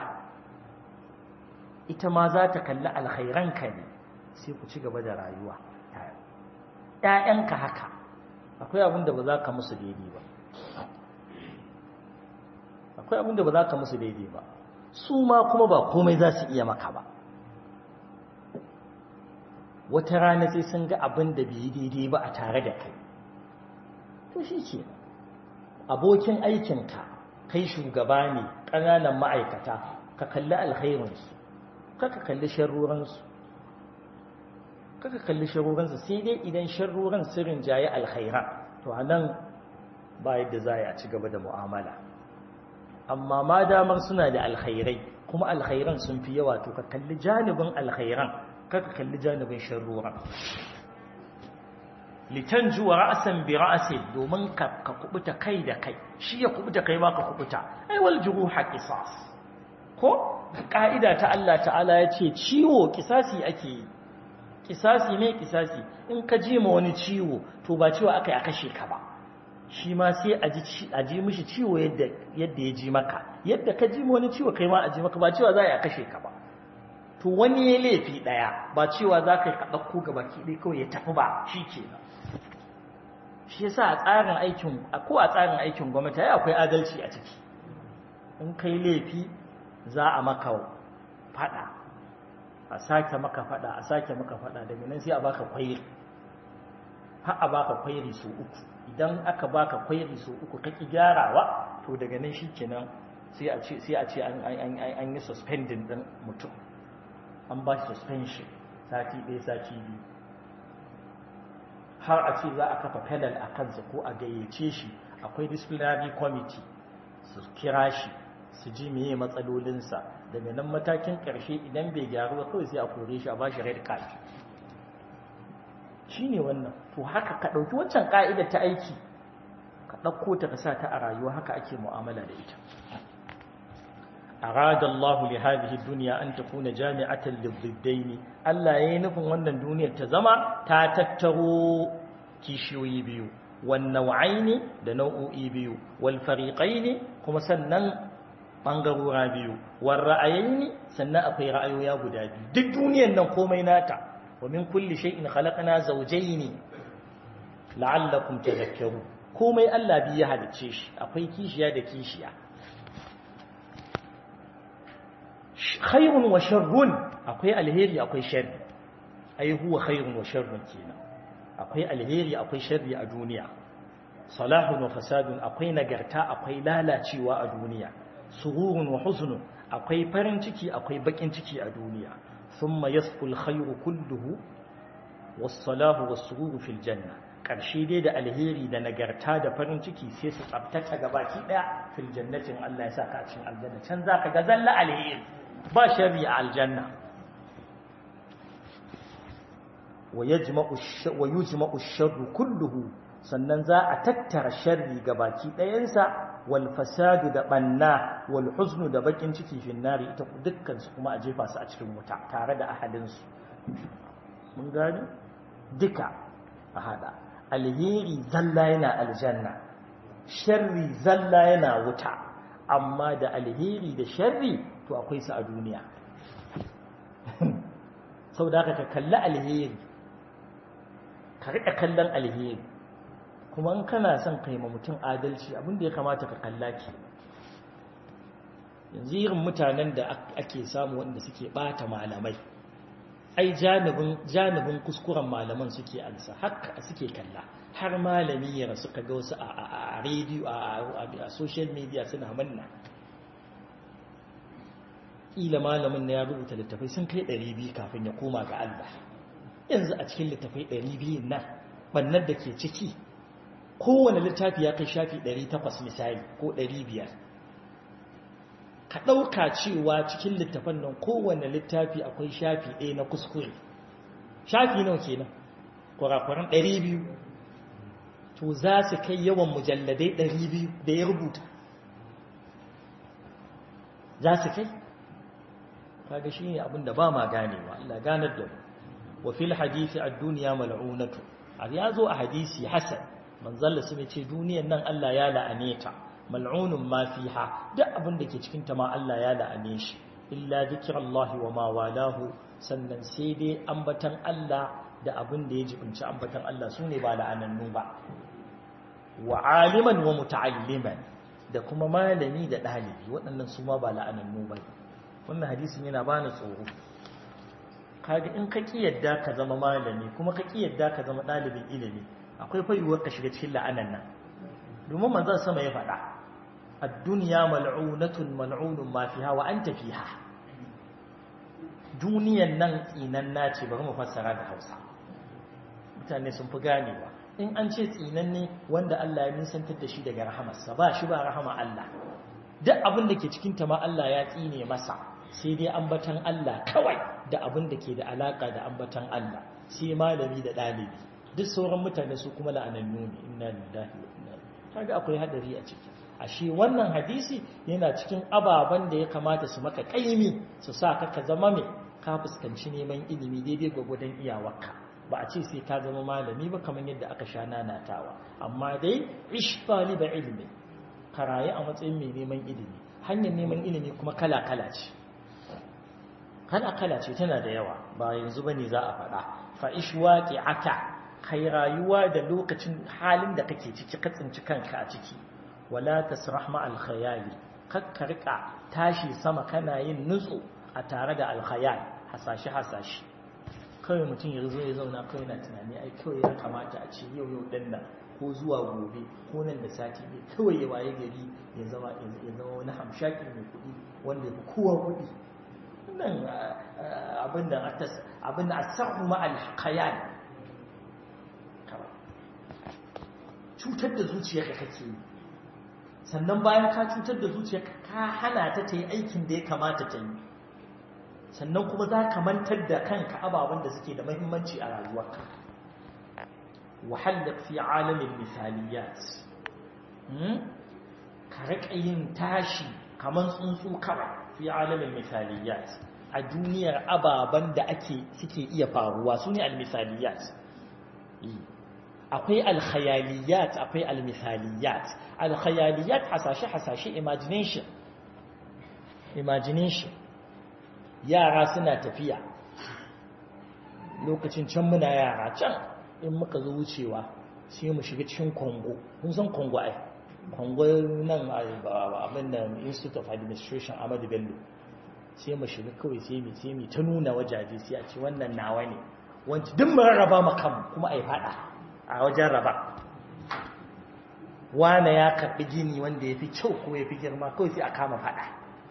ita ma za ta kalli alkhairanka ne sai ku ci gaba da rayuwa ‘ya'yanka haka akwai abin da ba za ka musu daidai ba akwai abin da ba za ka musu daidai ba su ma kuma ba komai za su iya maka ba wata rana sai sun ga abin da bai daidai ba a tare da kai to shi ke abokin aikinka kai shugaba ne ƙananan ma'aikata ka kalli alkhairinsu kaka kalli sharruransu kaka kalli sharruransu sai dai idan sharruran sirrin jaye alkhairan to a nan ba yadda za a ci gaba da mu'amala amma ma damar suna da alkhairai kuma alkhairan sun fi yawa to ka kalli janibin alkhairan kaka kalli janibin sharrura litanju wa ra'san bi ra'sin domin ka ka kubuta kai da kai shi ya kubuta kai ma ka kubuta ai wal juruha qisas ko ka'ida ta Allah ta'ala yace ciwo kisasi ake yi kisasi ne kisasi in ka ji ma wani ciwo to ba ciwo akai a kashe ka ba shi ma sai a ji mishi ciwo yadda ya ji maka yadda ka ji wani ciwo kai ma a ji maka ba cewa za a kashe ka ba to wani ya laifi ɗaya ba cewa za ka yi ka ɗauko ga baki ɗaya kawai ya tafi ba shi ke nan shi yasa a tsarin aikin ko a tsarin aikin gwamnati ya akwai adalci a ciki in kai laifi za a maka faɗa a sake maka faɗa a sake maka faɗa daga nan sai a baka kwairi har a baka kwairi su uku idan aka baka kwairi so uku kaki gyarawa to daga nan shikenan sai a ce sai a ce an an an yi suspending din mutum an ba shi suspension sati ɗaya sati biyu har a ce za a kafa pedal a kansa ko a gayyace shi akwai disciplinary committee su kira shi su ji meye matsalolinsa daga nan matakin ƙarshe idan bai gyaru ba kawai sai a kore shi a ba shi red card shi ne wannan to haka ka ɗauki wancan ƙa'idar ta aiki ka ɗauko ta ka sa ta a rayuwa haka ake mu'amala da ita arada Allah li hadhihi dunya an takuna jami'atan liddaini Allah yayin nufin wannan duniyar ta zama ta tattaro kishiyoyi biyu wan nau'aini da nau'o'i biyu wal fariqaini kuma sannan bangarora biyu war ra'ayaini sannan akwai ra'ayoya guda biyu duk duniyar nan komai nata ومن كل شيء خلقنا زوجين لعلكم تذكرون komai Allah bi ya halicce shi akwai kishiya da kishiya khairun wa sharrun akwai alheri akwai sharri ai huwa khairun wa sharrun kenan akwai alheri akwai sharri a duniya salahun wa fasadun akwai nagarta akwai lalacewa a duniya sururun wa huznun akwai farin ciki akwai bakin ciki a duniya ثم يصفو الخير كله والصلاح والسرور في الجنة ƙarshe dai da alheri da nagarta da farin ciki sai su tsabtata gabaki ɗaya fil jannatin Allah ya sa ka cikin aljanna can za ka ga zalla alheri ba sharri a aljanna wa yujma'u sharru kulluhu sannan za a tattara sharri gabaki ɗayansa wal fasadu da banna wal huznu da bakin ciki fin nari ita dukkan su kuma a jefa su a cikin wuta tare da ahadin su mun gani duka a hada alheri zalla yana aljanna sharri zalla yana wuta amma da alheri da sharri to akwai su a duniya sau da ka kalli alheri ka riƙa kallon alheri kuma in kana son kai ma mutum adalci abinda ya kamata ka kalla ke yanzu irin mutanen da ake samu wanda suke ɓata malamai ai janibin kuskuren malaman suke ansa haka suke kalla har malami ya rasu kaga wasu a rediyo a social media suna manna ƙila malamin na ya rubuta littafai sun kai 200 kafin ya koma ga Allah yanzu a cikin littafai 200 nan bannan da ke ciki kowane littafi ya kai shafi 800 misali ko 500 ka ɗauka cewa cikin littafan nan kowane littafi akwai shafi ɗaya na kuskure shafi nawa kenan kwarakwaran 200 to za su kai yawan mujalladai 200 da ya rubuta za su kai kaga shi ne abinda ba ma ganewa Allah ganar da mu wa fil hadisi ad-dunya mal'unatu a ya zo a hadisi hasan manzalla su ce duniyan nan Allah ya la'ane ta mal'unun ma fiha duk abin da ke cikin ta ma Allah ya la'ane shi illa zikrullahi wa ma walahu sannan sai dai ambatan Allah da abin da ya jibinci ambatan Allah sune ba la'anannu ba wa aliman wa muta'alliman da kuma malami da dalibi waɗannan su ma ba la'anannu ba wannan hadisin yana bani tsoro kaga in ka ki yadda ka zama malami kuma ka ki yadda ka zama ɗalibin ilimi akwai fayuwar ka shiga cikin la'anan nan domin manzon sama ya faɗa ad-dunya mal'unatun mal'unun ma fiha wa anta fiha duniyan nan tsinan nace bari mu fassara da Hausa mutane sun fi ganewa in an ce tsinan ne wanda Allah ya nisantar da shi daga rahamarsa ba shi ba rahama Allah duk abin da ke cikin ta ma Allah ya tsine masa sai dai ambatan Allah kawai da abin da ke da alaka da ambatan Allah sai malami da ɗalibi duk sauran mutane su kuma la'anannu ne inna lillahi wa inna ilaihi kaga akwai hadari a ciki ashe wannan hadisi yana cikin ababen da ya kamata su maka kaimi su sa ka ka zama mai ka fuskanci neman ilimi daidai gwagwadon iyawarka ba a ce sai ka zama malami ba kamar yadda aka sha nanatawa amma dai ish taliba ilmi ka rayu a matsayin mai neman ilimi hanyar neman ilimi kuma kala kala ce kala kala ce tana da yawa ba yanzu bane za a faɗa fa ish waqi'aka kai rayuwa da lokacin halin da kake ciki ka tsinci kanka a ciki wala tasrah ma al khayali kakka rika tashi sama kana yin nutsu a tare da al khayal hasashi hasashi kawai mutum ya zo ya zauna kawai na tunani ai kawai ya kamata a ce yau yau din nan ko zuwa gobe ko nan da sati ne kawai ya waye gari ya zama ya zama wani hamshakin mai kuɗi wanda ya kowa kuɗi nan abin da abin da asahu ma al khayal cutar da zuciyarka kake yi sannan bayan ka cutar da zuciyarka ka hana ta ta yi aikin da ya kamata ta yi sannan kuma za ka mantar da kanka ababen da suke da mahimmanci a rayuwarka wahalar fi alamin misaliyat ka riƙa yin tashi kamar tsuntsu kawai fi alamin misaliyat a duniyar ababen da ake suke iya faruwa su ne al-misaliyat akwai alkhayaliyat akwai almithaliyat alkhayaliyat hasashe hasashe imagination imagination yara suna tafiya lokacin can muna yara can in muka zo wucewa sai mu shiga cikin kongo kun san kongo ai kongo nan abin da institute of administration ahmadu bello sai mu shiga kawai sai mu sai mu ta nuna wajaje sai a ce wannan nawa ne wanci duk mu rarraba makam kuma ai fada a wajen raba wane ya karɓi gini wanda ya fi kyau ko ya fi girma kawai sai a kama faɗa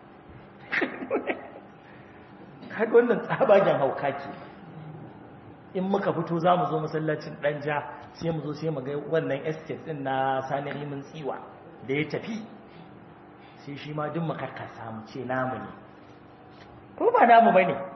kaga wannan tsabagen hauka ke in muka fito za mu zo masallacin ɗanja sai mu zo sai mu ga wannan estate ɗin na sani rimin tsiwa da ya tafi sai shi ma duk makarkasa mu ce namu ne ko ba namu ba ne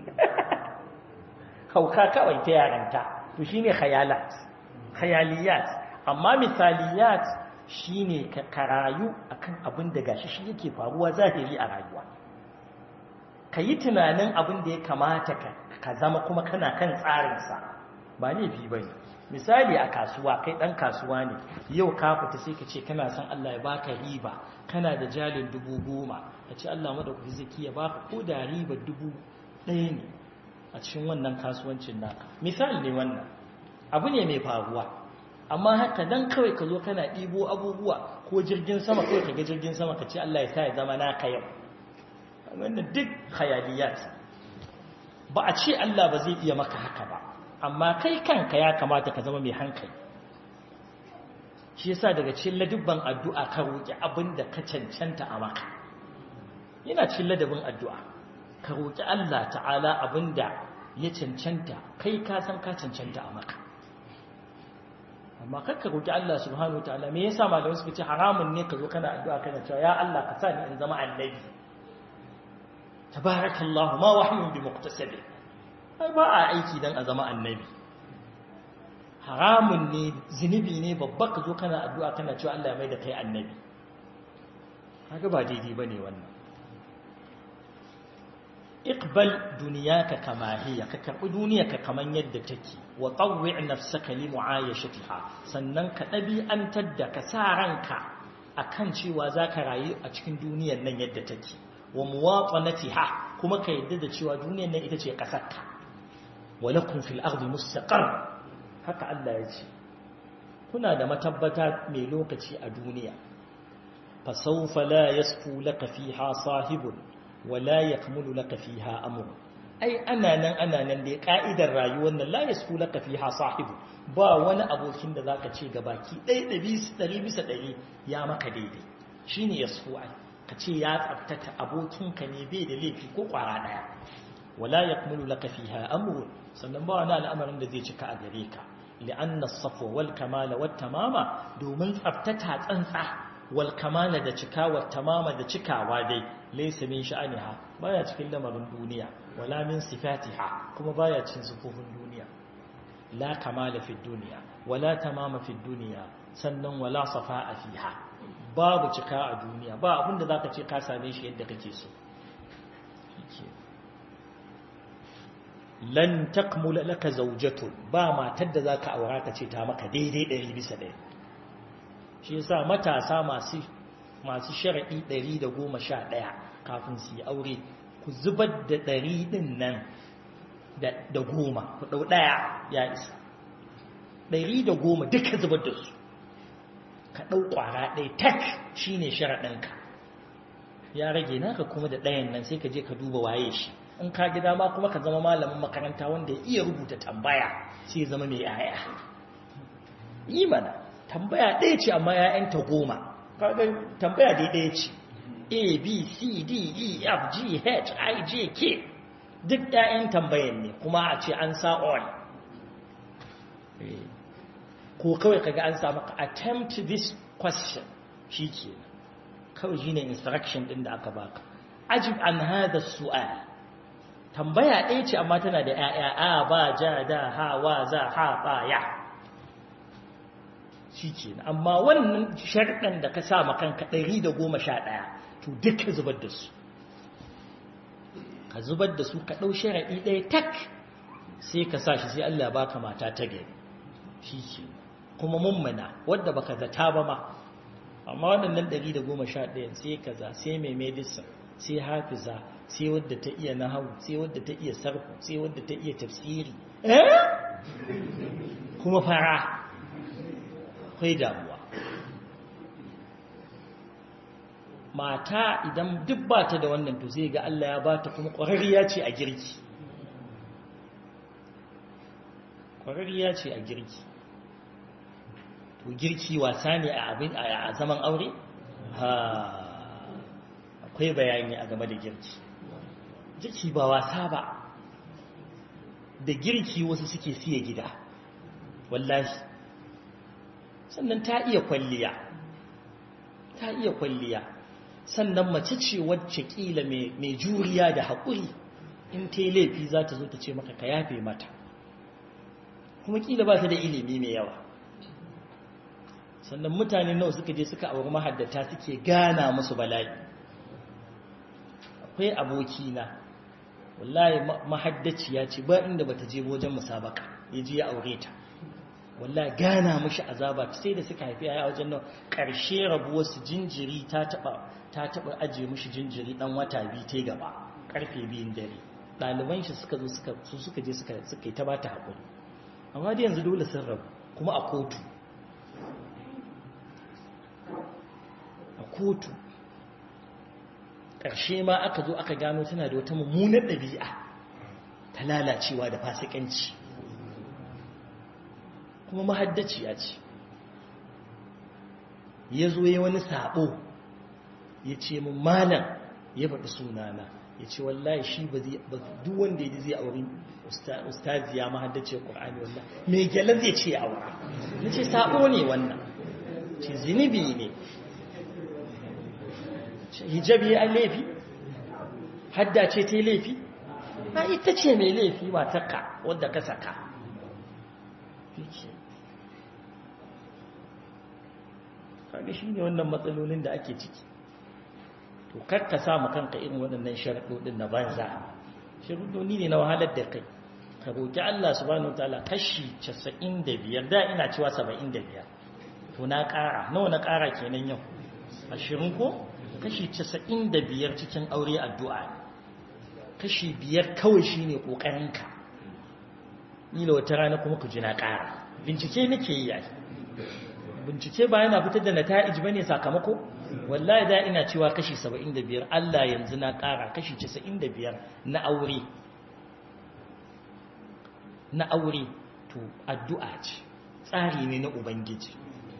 hauka kawai ta yaranta to shine khayalat khayaliyat amma misaliyat shine ka rayu akan abin da gashi shi yake faruwa zahiri a rayuwa ka yi tunanin abin da ya kamata ka zama kuma kana kan tsarinsa ba laifi ba ne misali a kasuwa kai ɗan kasuwa ne yau ka fita sai ka ce kana son Allah ya baka riba kana da jalin dubu goma ka ce Allah madaukaki zaki ya baka ko da riba dubu ɗaya ne a cikin wannan kasuwancin naka misali ne wannan abu ne mai faruwa amma haka dan kawai ka zo kana ɗibo abubuwa ko jirgin sama kawai ka ga jirgin sama ka ce Allah ya sa ya zama naka yau wannan duk khayaliyat ba a ce Allah ba zai iya maka haka ba amma kai kanka ya kamata ka zama mai hankali shi yasa daga cikin ladubban addu'a ka roki abin da ka cancanta a maka yana cikin ladabin addu'a ka roki Allah ta'ala abin da ya cancanta kai ka san ka cancanta a maka amma kar ka roki Allah subhanahu wataala me yasa malamai suka ce haramun ne ka zo kana addu'a kana cewa ya Allah ka sa ni in zama annabi tabarakallahu ma wahyun bi muqtasabi ai ba a aiki dan a zama annabi haramun ne zinubi ne babba ka zo kana addu'a kana cewa Allah ya mai da kai annabi kaga ba daidai bane wannan iqbal duniyaka kama hiya ka karbi duniyarka kaman yadda take wa tawwi' nafsaka li mu'ayashatiha sannan ka dabi'antar da ka sa ranka akan cewa zaka rayu a cikin duniyar nan yadda take wa muwatanatiha kuma ka yadda da cewa duniyar nan ita ce kasarka wa lakum fil ardi mustaqar haka Allah ya ce kuna da matabbata mai lokaci a duniya fa sawfa la yasfu laka fiha sahibun wa la yakmulu laka fiha amr ai ana nan ana nan dai ka'idar rayuwar nan la yasfu laka fiha sahibu ba wani abokin da zaka ce gabaki ɗaya ɗari bisa ɗari ya maka daidai shine yasfu ai ka ce ya tsabtata abokinka ne bai da laifi ko kwara daya wala yakmulu laka fiha amru sannan ba wani al'amarin da zai cika a gare ka li'anna as-safwa wal kamala wat tamama domin tsabtata tsantsa wal kamala da cika wat tamama da cikawa dai laysa min sha'aniha baya cikin lamarin duniya wala min sifatiha kuma baya cikin sifofin duniya la kamala fi dunya wala tamama fi dunya sannan wala safa'a fiha babu cika a duniya ba abinda za ka ce ka same shi yadda kake so lan takmula laka zaujatu ba matar da za ka aura ka ce ta maka daidai ɗari bisa ɗaya shi yasa matasa masu masu sharaɗi ɗari da goma sha ɗaya kafin su yi aure ku zubar da ɗari ɗin nan da goma ku ɗau ɗaya ya isa ɗari da goma duka zubar da su ka ɗau ƙwara ɗaya tak shi ne sharaɗinka ya rage naka kuma da ɗayan nan sai ka je ka duba waye shi in ka gida ma kuma ka zama malamin makaranta wanda ya iya rubuta tambaya sai ya zama mai yaya yi mana tambaya ɗaya ce amma ya'yanta goma kaga tambaya dai ɗaya ce a b c d e f g h i j k duk ‘ya'yan tambayan ne kuma a ce an sa on ko kawai kaga an samu attempt this question shi ke kawai shi ne instruction ɗin da aka baka ajib an hada su'al tambaya ɗaya ce amma tana da ‘ya'ya a ba ja da ha wa za ha ba ya shi ke amma wannan sharɗan da ka sa makanka ɗari da goma sha ɗaya to duka zubar da su ka zubar da su ka ɗau sharaɗi ɗaya tak sai ka sa shi sai Allah baka mata ta gari shi ke kuma mummuna wadda baka zata ba ma amma waɗannan ɗari da goma sha ɗaya sai kaza sai mai medicine sai hafiza sai wadda ta iya nahawu sai wadda ta iya sarfu sai wadda ta iya tafsiri eh kuma fara akwai damuwa mata idan duk ba ta da wannan to zai ga Allah ya ba ta kuma ƙwararriya ce a girki ƙwararriya ce a girki to girki wasa ne a abin a zaman aure ha akwai bayani a game da girki girki ba wasa ba da girki wasu suke siya gida wallahi sannan ta iya kwalliya ta iya kwalliya sannan mace ce wacce kila mai juriya da haƙuri in ta yi laifi za ta zo ta ce maka ka yafe mata kuma kila ba ta da ilimi mai yawa sannan mutane nawa suka je suka auri mahaddata suke gana musu bala'i akwai abokina wallahi mahaddaciya ce ba inda bata je wajen musabaka ya je ya aure ta wallahi gana mishi azaba sai da suka haifi yaya wajen nan karshe rabuwar su jinjiri ta taba ta taba aje mishi jinjiri dan wata biyu ta gaba karfe biyun dare ɗaliban shi suka zo suka su suka je suka suka yi ta bata hakuri amma dai yanzu dole sun rabu kuma a kotu a kotu ƙarshe ma aka zo aka gano tana da wata mummunar ɗabi'a ta lalacewa da fasikanci kuma mahaddaciya ce ya zo ya wani sabo ya ce mun malam ya faɗi sunana ya ce wallahi shi ba duk wanda ya ji zai auri ustaziya mahaddace ƙur'ani wallahi mai gyalar zai ce aura na ce sabo ne wannan ce zinibi ne hijabi ya laifi hadda ce ta laifi ba ita ce mai laifi matarka wadda ka saka kaga shi ne wannan matsalolin da ake ciki to karka samu kanka irin waɗannan sharaɗoɗin na banza sharaɗoɗi ne na wahalar da kai ka roƙi Allah subhanahu wa ta'ala kashi 95 da ina cewa 75 to na ƙara nawa na ƙara kenan yau ashirin ko kashi 95 cikin aure addu'a kashi biyar kawai shine ƙoƙarinka ni da wata rana kuma ku ji na ƙara bincike nake yi yayi bincike ba yana fitar da nata'ij bane sakamako wallahi da ina cewa kashi 75 Allah yanzu na ƙara kashi 95 na aure na aure to addu'a ce tsari ne na ubangiji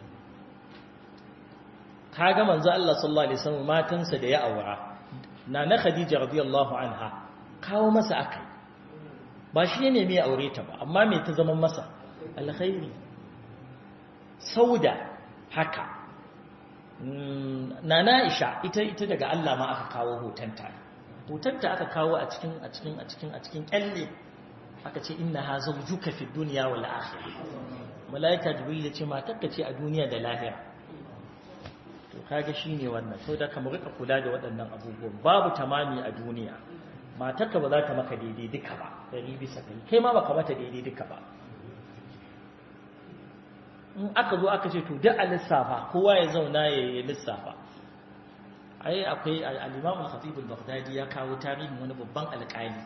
kaga manzo Allah sallallahu alaihi wasallam matansa da ya aura na na Khadija radiyallahu anha kawo masa akai ba shi ne mai aure ta ba amma me ta zama masa alkhairi sauda haka nana Aisha ita ita daga Allah ma aka kawo hotonta hotonta aka kawo a cikin a cikin a cikin a cikin kyalle aka ce inna ha zawjuka fi dunya wal akhirah malaika jibril ya ce matarka ce a duniya da lahira to kage shine wannan to da kamar rika kula da waɗannan abubuwan babu tamami a duniya matarka ba za ta maka daidai duka ba dari bisa kai kai ma baka mata daidai duka ba in aka zo aka ce to duk a lissafa kowa ya zauna ya yi lissafa ai akwai al-Imam al-Khatib al-Baghdadi ya kawo tarihin wani babban alƙali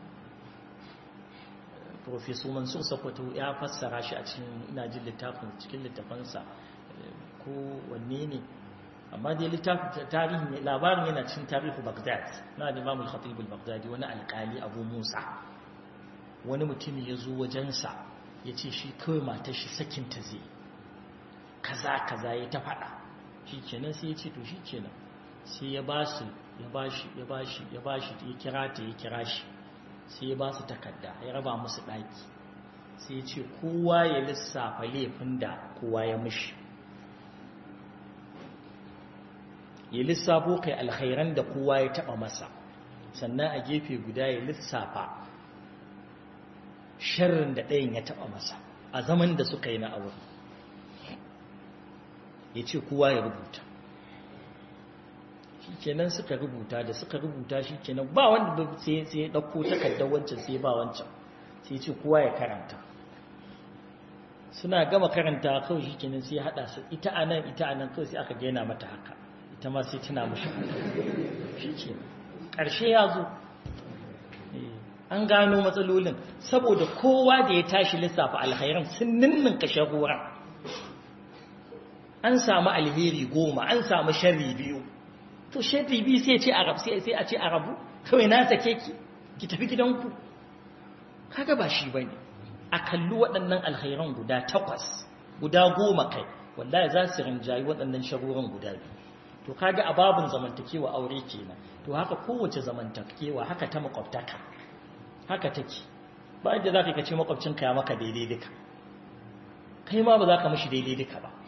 Professor Mansur Sokoto ya fassara shi a cikin ina jin littafin cikin littafansa ko wanne ne amma dai littafin tarihin labarin yana cikin tarihu Baghdad na Imam al-Khatib al-Baghdadi wani alƙali Abu Musa wani mutum ya zo wajensa ya ce shi kawai matar shi sakinta zai kaza kaza ya ta faɗa shi kenan sai ya ce to shi kenan sai ya ba su ya ba shi ya ba shi ya ba shi ya kira ta ya kira shi sai ya ba su takarda ya raba musu ɗaki sai ya ce kowa ya lissafa laifin da kowa ya mishi ya lissafo kai alkhairan da kowa ya taɓa masa sannan a gefe guda ya lissafa sharrin da ɗayan ya taɓa masa a zaman da suka yi na aure ya ce kowa ya rubuta shi kenan suka rubuta da suka rubuta shi kenan ba wanda sai ya ɗauko takardar wancan sai ba wancan sai ce kowa ya karanta suna gama karanta kawai shi kenan sai ya haɗa su ita a nan ita a nan kawai sai aka gaina mata haka ita ma sai tana mashi shi ke ƙarshe ya zo an gano matsalolin saboda kowa da ya tashi lissafa alhairan sun ninnin kashe horon an samu alheri goma an samu sharri biyu to sharri biyu sai ce arab sai a ce arabu kawai na sake ki ki tafi gidanku kaga ba shi bane a kalli waɗannan alhairan guda takwas guda goma kai wallahi za su rinjayi waɗannan sharuran guda biyu to kaga a babun zamantakewa aure kenan to haka kowace zamantakewa haka ta makwabtaka haka take ba yadda za ka ce makwabcinka ya maka daidai duka kai ma ba za ka mashi daidai duka ba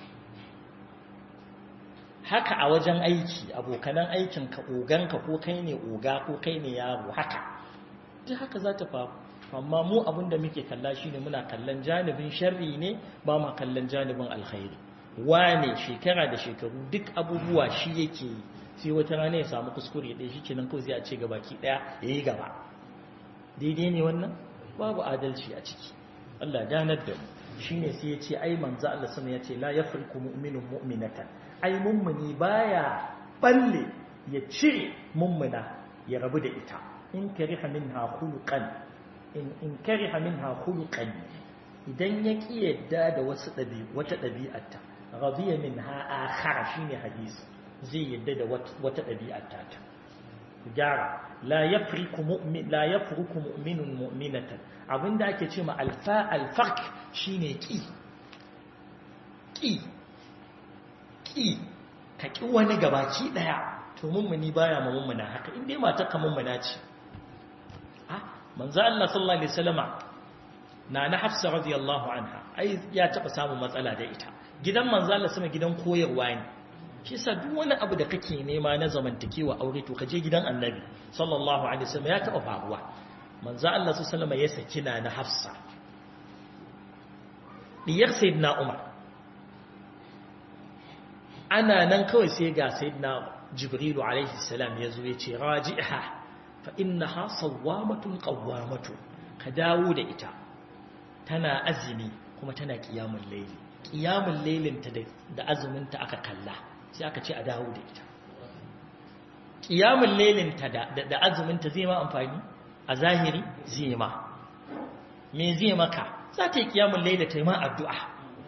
haka a wajen aiki abokanan aikinka oganka ko kai ne oga ko kai ne yaro haka duk haka za ta faru amma mu abin da muke kalla shine muna kallon janibin sharri ne ba ma kallon janibin alkhairi wane shekara da shekaru duk abubuwa shi yake yi sai wata rana ya samu kuskure ɗaya shi kenan kawai sai a ce gabaki ɗaya ya yi gaba daidai ne wannan babu adalci a ciki Allah danar da mu shine sai ya ce ai manzo Allah sama ya ce la yafriku mu'minun mu'minatan ai mummuni baya balle ya cire mummuna ya rabu da ita in kariha minha khuluqan in in kariha minha khuluqan idan ya ki yadda da wasu dabi wata dabi'arta radiya minha akhar shine hadisi zai yadda da wata dabi'arta ta gyara la yafriku mu'min la yafruku mu'minun mu'minatan abinda ake ce ma alfa alfarq shine ki ki ki ka ki wani gabaci daya to mummuni baya ma mummuna haka in dai matar ka mummuna ce ah manzo Allah sallallahu alaihi wasallama na na Hafsa radiyallahu anha ai ya taba samun matsala da ita gidan manzo Allah sama gidan koyarwa ne shi sa duk wani abu da kake nema na zamantakewa aure to kaje gidan annabi sallallahu alaihi wasallam ya taba faruwa manzo Allah sallallahu alaihi ya saki na na Hafsa diyar sayyidina Umar ana nan kawai sai ga sayyidina Jibril alaihi salam yazo ya ce raji'ha fa innaha sawwamatun qawwamatun ka dawo da ita tana azumi kuma tana qiyamul layli qiyamul laylin ta da azumin ta aka kalla sai aka ce a dawo da ita ƙiyamun lelinta da azuminta zai ma amfani a zahiri zai ma me zai maka za ta yi ƙiyamun lelin ta yi ma addu'a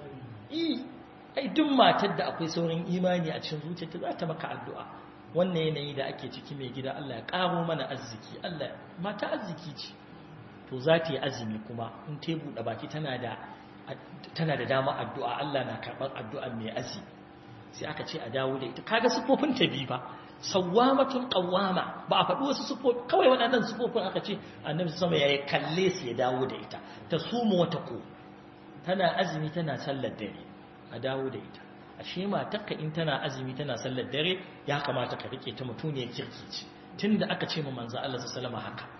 ai duk matar da akwai saurin imani a cikin zuciyarta za ta maka addu'a wannan yanayi da ake ciki mai gida Allah ya ƙaro mana arziki Allah mata arziki ce to za ta yi azumi kuma in ta buɗe baki tana da dama addu'a Allah na karɓar addu'a mai azumi sai aka ce a dawo da ita kaga sufofin ta bi ba sawwamatun qawwama ba a faɗi wasu sufofi kawai waɗannan sufofin aka ce annabi sama yayi kalle su ya dawo da ita ta sumu wata ko tana azumi tana sallar dare a dawo da ita ashe matarka in tana azumi tana sallar dare ya kamata ka rike ta mutuniyar kirki ce tunda aka ce mu manzo Allah sallallahu alaihi haka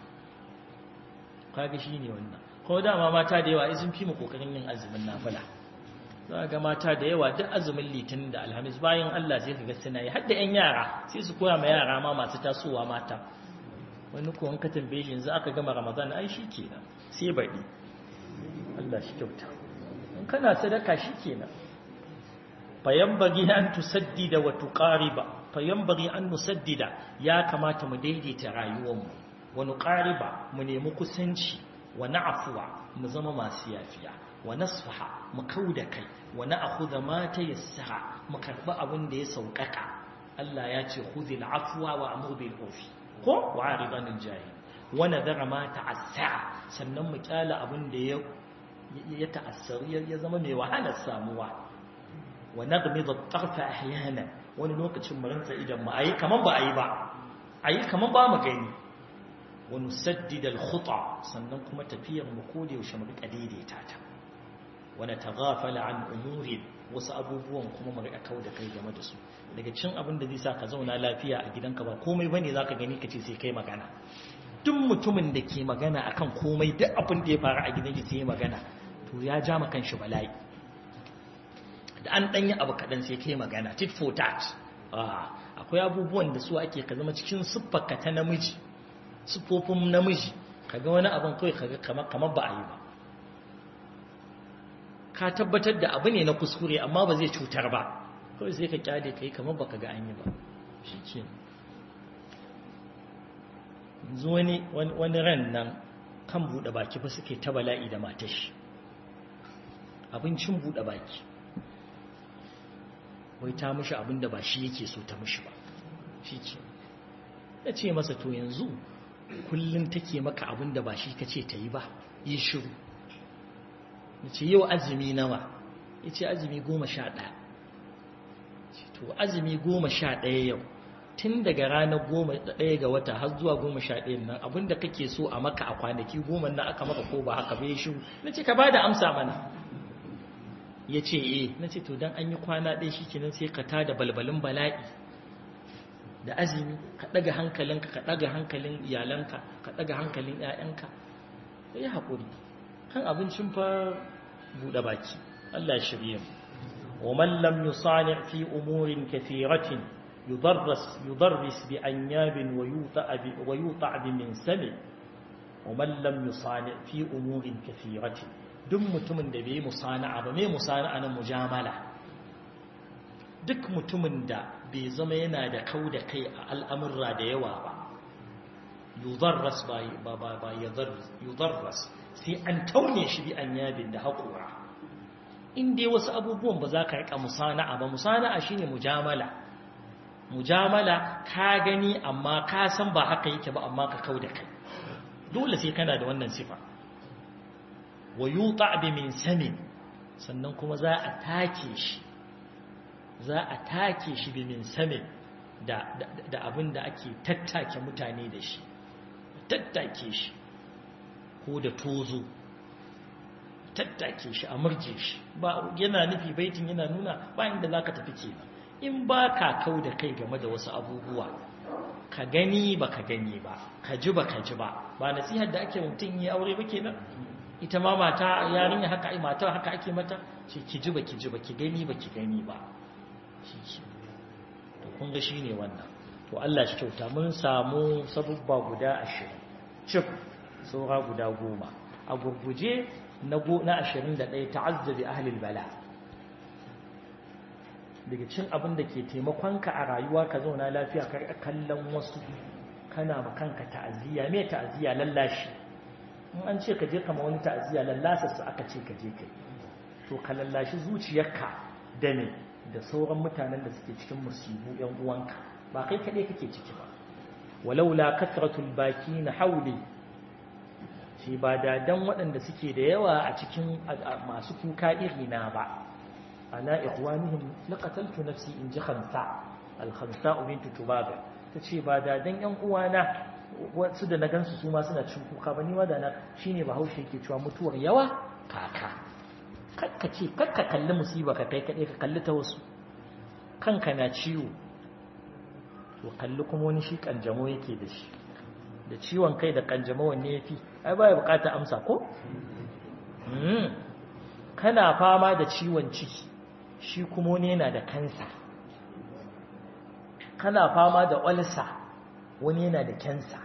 kaga shine wannan ko dama mata da yawa sun fi mu kokarin yin azumin nafila za ga mata da yawa duk azumin litinin da alhamis bayan Allah sai ka ga suna yi har da 'yan yara sai su koya ma yara ma masu tasowa mata wani ko an ka tambaye shi yanzu aka gama ramadan ai shi kenan sai baɗi Allah shi kyauta in kana sadaka shi kenan fayanbaghi an tusaddida wa tuqariba fayanbaghi an nusaddida ya kamata mu daidaita rayuwarmu wa nuqariba mu nemi kusanci wa na'fuwa mu zama masu yafiya wa nasfaha mu kauda kai wa na'khudha ma tayassara mu karba abin da ya saukaka Allah ya ce khudhil afwa wa amur bil urfi ko wa aridan al jahil wa nadara ma ta'assara sannan mu kyala abin da ya ya ta'assaru ya zama mai wahalar samuwa wa nagmid at-tarfa ahyana wani lokacin mu rantsa idan mu ayi kaman ba ayi ba ayi kaman ba mu gani wa nusaddid al-khuta sannan kuma tafiyar mu ko da yaushe mu rika daidaita ta wa nataghafala an umuri wasu abubuwan kuma mu rika kauda kai game da su daga cin abin da zai sa ka zauna lafiya a gidanka ba komai bane zaka gani kace sai kai magana duk mutumin da ke magana akan komai duk abin da ya faru a gidan shi sai ya magana to ya ja ma kanshi bala'i da an danyi abu kadan sai kai magana tit for tat akwai abubuwan da su ake ka zama cikin siffarka ta namiji siffofin namiji kaga wani abin kawai kaga kamar ba a yi ba ka tabbatar da abu ne na kuskure amma ba zai cutar ba kawai sai ka kyale kai kamar baka ga an yi ba shi ke yanzu wani ran nan kan buɗe baki ba suke ta bala'i da matashi abincin buɗe baki wai ta mishi abin da ba shi yake so ta mishi ba shi ke ya ce masa to yanzu kullum take maka abin da ba shi ka ce ta yi ba yi shiru ya ce yau azumi nawa ya ce azumi goma sha ɗaya to azumi goma sha ɗaya yau tun daga ranar goma ɗaya ga wata har zuwa goma sha ɗaya nan abin da kake so a maka a kwanaki goma nan aka maka ko ba haka bai shiru na ce ka ba da amsa mana ya ce eh na ce to don an yi kwana ɗaya shi kenan sai ka tada balbalin bala'i da azumi ka ɗaga hankalinka ka ɗaga hankalin iyalanka ka ɗaga hankalin ‘ya'yanka ka yi haƙuri kan abincin fa buɗe baki Allah shirye mu wa man lam yusani fi umurin kathiratin yudarras yudarris bi anyabin wa yuta bi wa yuta bi min sami wa man lam yusani fi umurin kathiratin duk mutumin da bai musana'a ba mai musana'a na mujamala duk mutumin da bai zama yana da kau da kai a al'amurra da yawa ba yudarras ba ba ba yudarras sai an taune shi bi an yabin da haƙura in dai wasu abubuwan ba za ka riƙa musana'a ba musana'a shine mujamala mujamala ka gani amma ka san ba haka yake ba amma ka kau da kai dole sai kana da wannan sifa wa yuta bi min samin sannan kuma za a take shi za a take shi bi min samin da da abin da ake tattake mutane da shi tattake shi ko da tozo tattake shi a murje shi ba yana nufi baitin yana nuna ba inda zaka tafi kenan in ba ka kau da kai game da wasu abubuwa ka gani ba ka gani ba ka ji ba ka ji ba ba nasihar da ake mutum yi aure ba kenan ita ma mata yarinya haka ai mata haka ake mata ce ki ji ba ki ji ba ki gani ba ki gani ba shi ke to kun ga shine wannan to Allah shi kyauta mun samu sabubba guda 20 cif saura guda goma a gurguje na 21 ta'azzabi ahlul bala daga cin abin da ke taimakonka a rayuwa ka zauna lafiya ka kallon wasu kana ma kanka ta'aziyya me ta'aziyya lallashi in an ce ka je kama wani ta'aziyya lallasa su aka ce ka je kai to ka lallashi zuciyarka da ne da sauran mutanen da suke cikin musibu yan uwanka ba kai kaɗai kake ciki ba walaula kasratul baki na hauli shi ba da dan waɗanda suke da yawa a cikin masu kuka irina ba ala ikhwanihim laqataltu nafsi in ji khamsa al khamsa bintu tubaba tace ba da dan yan uwana wasu da na gansu su ma suna cin kuka ba ni ma da na shine bahaushe yake cewa mutuwar yawa kaka kakka ce kakka kalli musiba ka kai kaɗai ka kalli ta wasu kanka na ciwo to kalli kuma wani shi kanjamo yake da shi da ciwon kai da kanjamo wanne ya fi ai baya bukata amsa ko kana fama da ciwon ciki shi kuma wani yana da kansa kana fama da olsa wani yana da kansa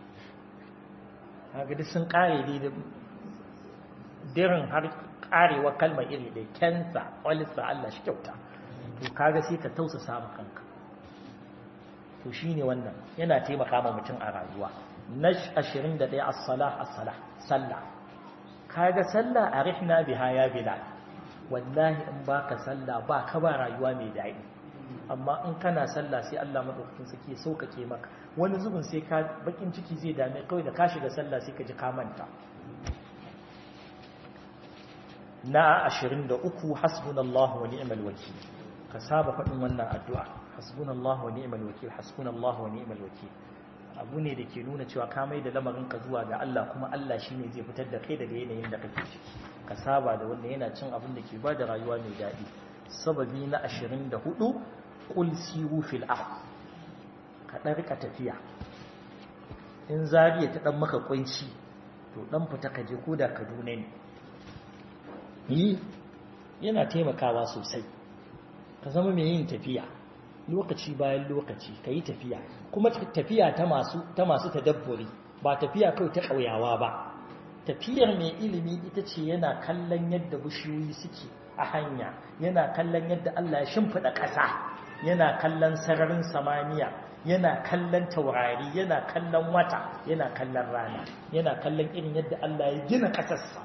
haka duk sun kare dai da dirin har karewa kalmar iri da kansa olsa Allah shi kyauta to kaga sai ka tausasa ma kanka to shine wannan yana taimaka ma mutum a rayuwa na 21 as-salah as-salah sallah kaga sallah arihna biha ya bilal wallahi in baka sallah ba ka ba rayuwa mai daɗi amma in kana sallah sai Allah madaukakin sake sauƙaƙe maka wani zubin sai ka bakin ciki zai dame kawai da ka shiga sallah sai ka ji ka manta na 23 hasbunallahu wa ni'mal wakeel ka saba faɗin wannan addu'a hasbunallahu wa ni'mal wakeel hasbunallahu wa ni'mal wakeel abu ne da ke nuna cewa ka mai da lamarin ka zuwa ga Allah kuma Allah shine zai fitar da kai daga yanayin da kake ciki ka saba da wanda yana cin abin da ke ba da rayuwa mai daɗi sababi na 24 qul siru fil ard ka dan rika tafiya in zariya ta dan maka kunci to dan fita ka je koda Kaduna ne yi yana taimakawa sosai ka zama mai yin tafiya lokaci bayan lokaci ka yi tafiya kuma tafiya ta masu ta masu tadabburi ba tafiya kawai ta ƙauyawa ba tafiyar mai ilimi ita ce yana kallon yadda bishiyoyi suke a hanya yana kallon yadda Allah ya shimfiɗa ƙasa yana kallon sararin samaniya yana kallon taurari yana kallon wata yana kallon rana yana kallon irin yadda Allah ya gina ƙasarsa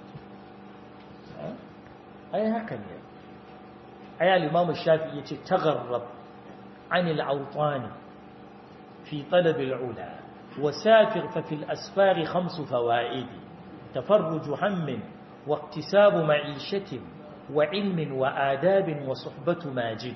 ai haka ne ai al-Imam Shafi'i yace tagharrab anil awtani fi talab al-ula وسافر ففي الأسفار خمس فوائد تفرج هم واكتساب معيشة وعلم وآداب وصحبة ماجد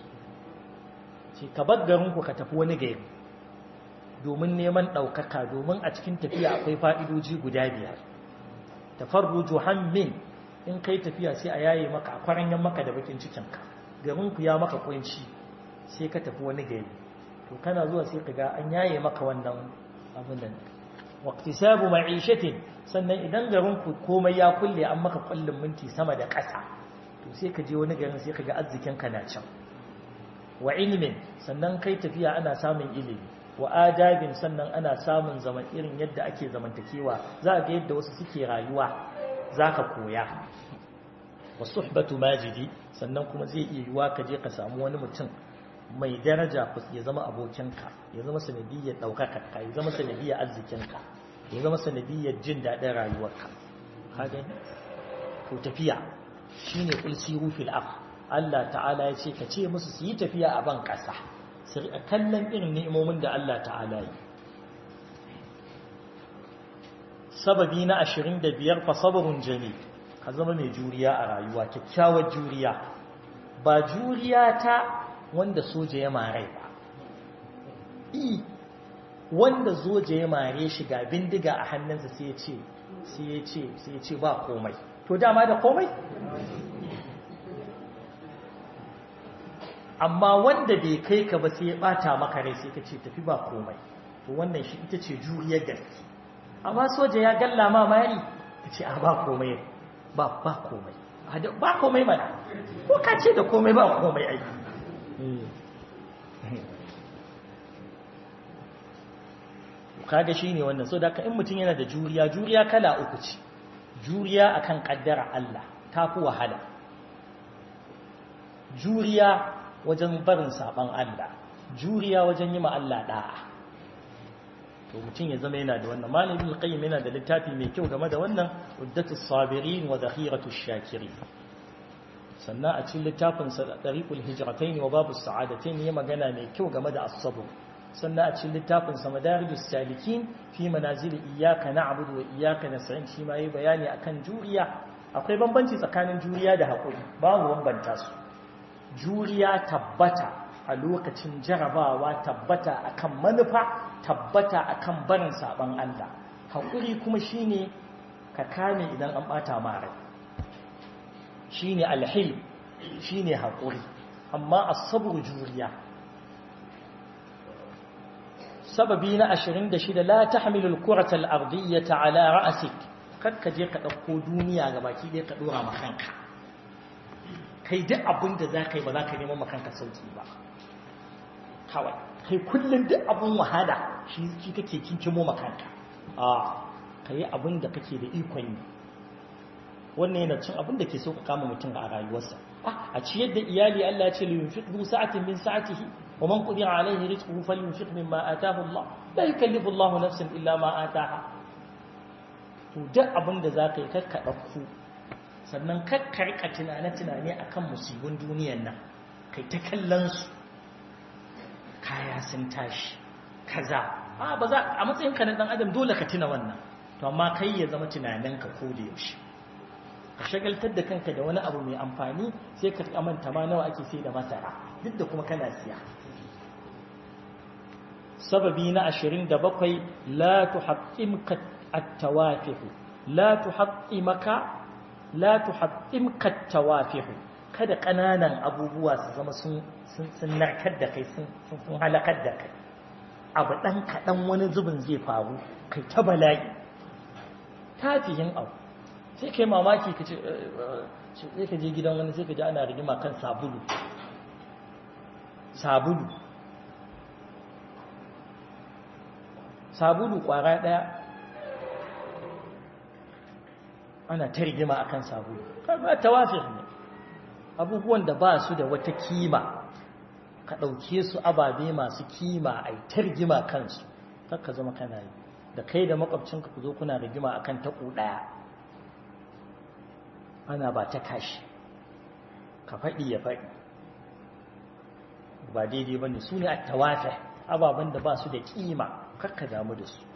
ka bar garinku ka tafi wani gari domin neman ɗaukaka domin a cikin tafiya akwai fa'idoji guda biyar tafarruju hammin in kai tafiya sai a yaye maka a kwaranyen maka da bakin cikinka garinku ya maka kunci sai ka tafi wani gari to kana zuwa sai ka ga an yaye maka wannan abin nan waqtisabu ma'ishatin sannan idan garin ku komai ya kulle an maka kullun minti sama da ƙasa to sai ka je wani garin sai ka ga arzikin ka na can wa ilmin sannan kai tafiya ana samun ilimi wa adabin sannan ana samun zaman irin yadda ake zamantakewa za ga yadda wasu suke rayuwa zaka koya wa suhbatu majidi sannan kuma zai iya yiwa ka je ka samu wani mutum mai daraja ya zama abokinka ya zama sanadiyyar ɗaukakarka ya zama sanadiyyar arzikinka ya zama sanadiyyar jin daɗin rayuwarka kaga ko tafiya shine kul siru fil ard Allah ta'ala ya ce ka ce musu su yi tafiya a ban ƙasa su kallon irin ni'imomin da Allah ta'ala yi sababi na 25 fa sabrun jamil ka zama mai juriya a rayuwa kyakkyawar juriya ba juriya ta wanda soja ya mare ba i wanda soja ya mare shi ga bindiga a hannunsa sai ya ce sai ya ce sai ya ce ba komai to dama da komai amma wanda bai kai ka ba sai ya bata maka rai sai ka ce tafi ba komai to wannan shi ita ce juriyar gaske amma soja ya galla ma mari ka ce a ba komai ba ba komai ba komai mana ko ka ce da komai ba komai aiki kaga shine wannan so da ka in mutum yana da juriya juriya kala uku ce juriya akan kaddara Allah tafi wahala juriya wajen barin saban Allah juriya wajen yi ma Allah da'a to mutum ya zama yana da wannan malamin al-qayyim yana da littafi mai kyau game da wannan uddatus sabirin wa zakhiratus shakirin sannan a cikin littafinsa da ɗariƙul hijiratai wa babu sa'adatai ne magana mai kyau game da asabu sannan a cikin littafinsa madarijus salikin fi manazili iyaka na abudu wa iyaka na sa'in shi ma yi bayani akan juriya akwai bambanci tsakanin juriya da haƙuri babu bambanta su juriya tabbata a lokacin jarabawa tabbata akan manufa tabbata akan barin saban Allah haƙuri kuma shine ka kame idan an ɓata mara shi ne alhil shi ne haƙuri amma asabar juriya sababi na ashirin da shida la ta hamilul kuratal ardiyyata ala ra'asik kakka je ka ɗauko duniya ga baki ɗaya ka ɗora makanka kai duk abin da za ka yi ba za ka neman makanka sauki ba kawai kai kullum duk abin wahala shi kake kinkimo makanka a ka yi abin da kake da ikon yi wannan yana cin abin da ke so ka kama mutum a rayuwarsa a ciyar da iyali Allah ya ce li yunfiq du sa'atin min sa'atihi wa man qadira alayhi rizquhu falyunfiq mimma ataahu Allah la yukallifu Allah nafsan illa ma ataaha to duk abin da zaka yi kakka dauko sannan kakka rika tunane tunane akan musibin duniyar nan kai ta kallon su kaya sun tashi kaza a ba za a matsayin ka na dan adam dole ka tuna wannan to amma kai ya zama tunaninka ko da yaushe ka shagaltar da kanka da wani abu mai amfani sai ka amanta ma nawa ake sai da masara duk da kuma kana siya sababi na 27 la tuhaqqimka at-tawafih la tuhaqqimaka la tuhaqqimka at-tawafih kada kananan abubuwa su zama sun sun narkar da kai sun sun halakar da kai abu dan kadan wani zubin zai faru kai ta bala'i tafihin abu sai kai mamaki ka ce sai ka je gidan wani sai ka ji ana rigima kan sabulu sabulu sabulu kwara daya ana ta rigima akan sabulu kaga tawafir ne abubuwan da ba su da wata kima ka ɗauke su ababe masu kima a ta rigima kansu ka zama kana yi da kai da makwabcinka ku zo kuna rigima akan taƙo ɗaya ana ba ta kashi ka faɗi ya faɗi ba daidai ba ne su ne a tawafe ababen da ba su da ƙima kakka damu da su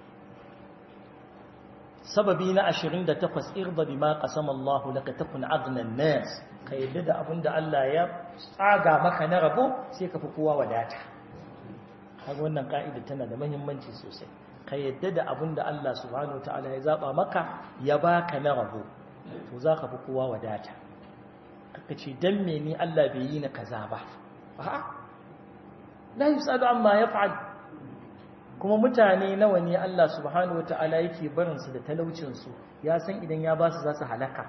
sababi na 28 irba bi ma qasama Allahu laka takun aghnan nas ka yadda da abin da Allah ya tsaga maka na rabo sai ka fi kowa wadata kaga wannan ka'ida tana da muhimmanci sosai ka yadda da abin da Allah subhanahu wataala ya zaba maka ya baka na rabo to za ka fi kowa wadata kaka ce dan me ni Allah bai yi na kaza ba a'a la yusalu amma yaf'al kuma mutane nawa ne Allah subhanahu wata'ala yake barin su da talaucin su ya san idan ya ba su za su halaka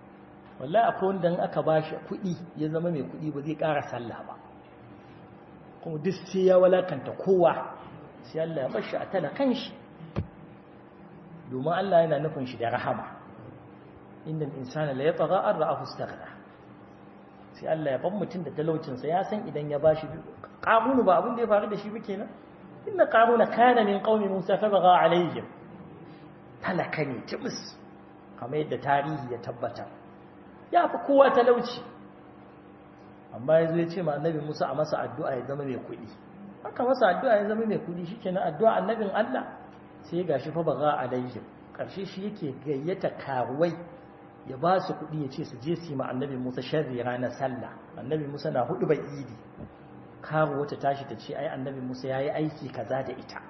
wallahi akwai wanda aka ba shi kuɗi ya zama mai kuɗi ba zai ƙara sallah ba kuma duk sai ya walakanta kowa sai Allah ya bashi a talakan shi domin Allah yana nufin shi da rahama innal insana la yatgha an ra'ahu istaghna sai Allah ya ban mutum da talaucinsa ya san idan ya bashi qarunu ba abin da ya faru da shi ba kenan inna qaruna kana min qaumi musa fa baga alaihim talaka ne timis kamar yadda tarihi ya tabbata ya fi kowa talauci amma yazo ya ce ma annabi Musa a masa addu'a ya zama mai kuɗi aka masa addu'a ya zama mai kuɗi shikenan addu'a annabin Allah sai gashi fa baga alaihim karshe shi yake gayyata karuwai ya ba su kuɗi ya ce su je su yi ma annabi Musa sharri ranar sallah annabi Musa na hudu bai idi karu wata tashi ta ce ai annabi Musa ya yi aiki kaza da ita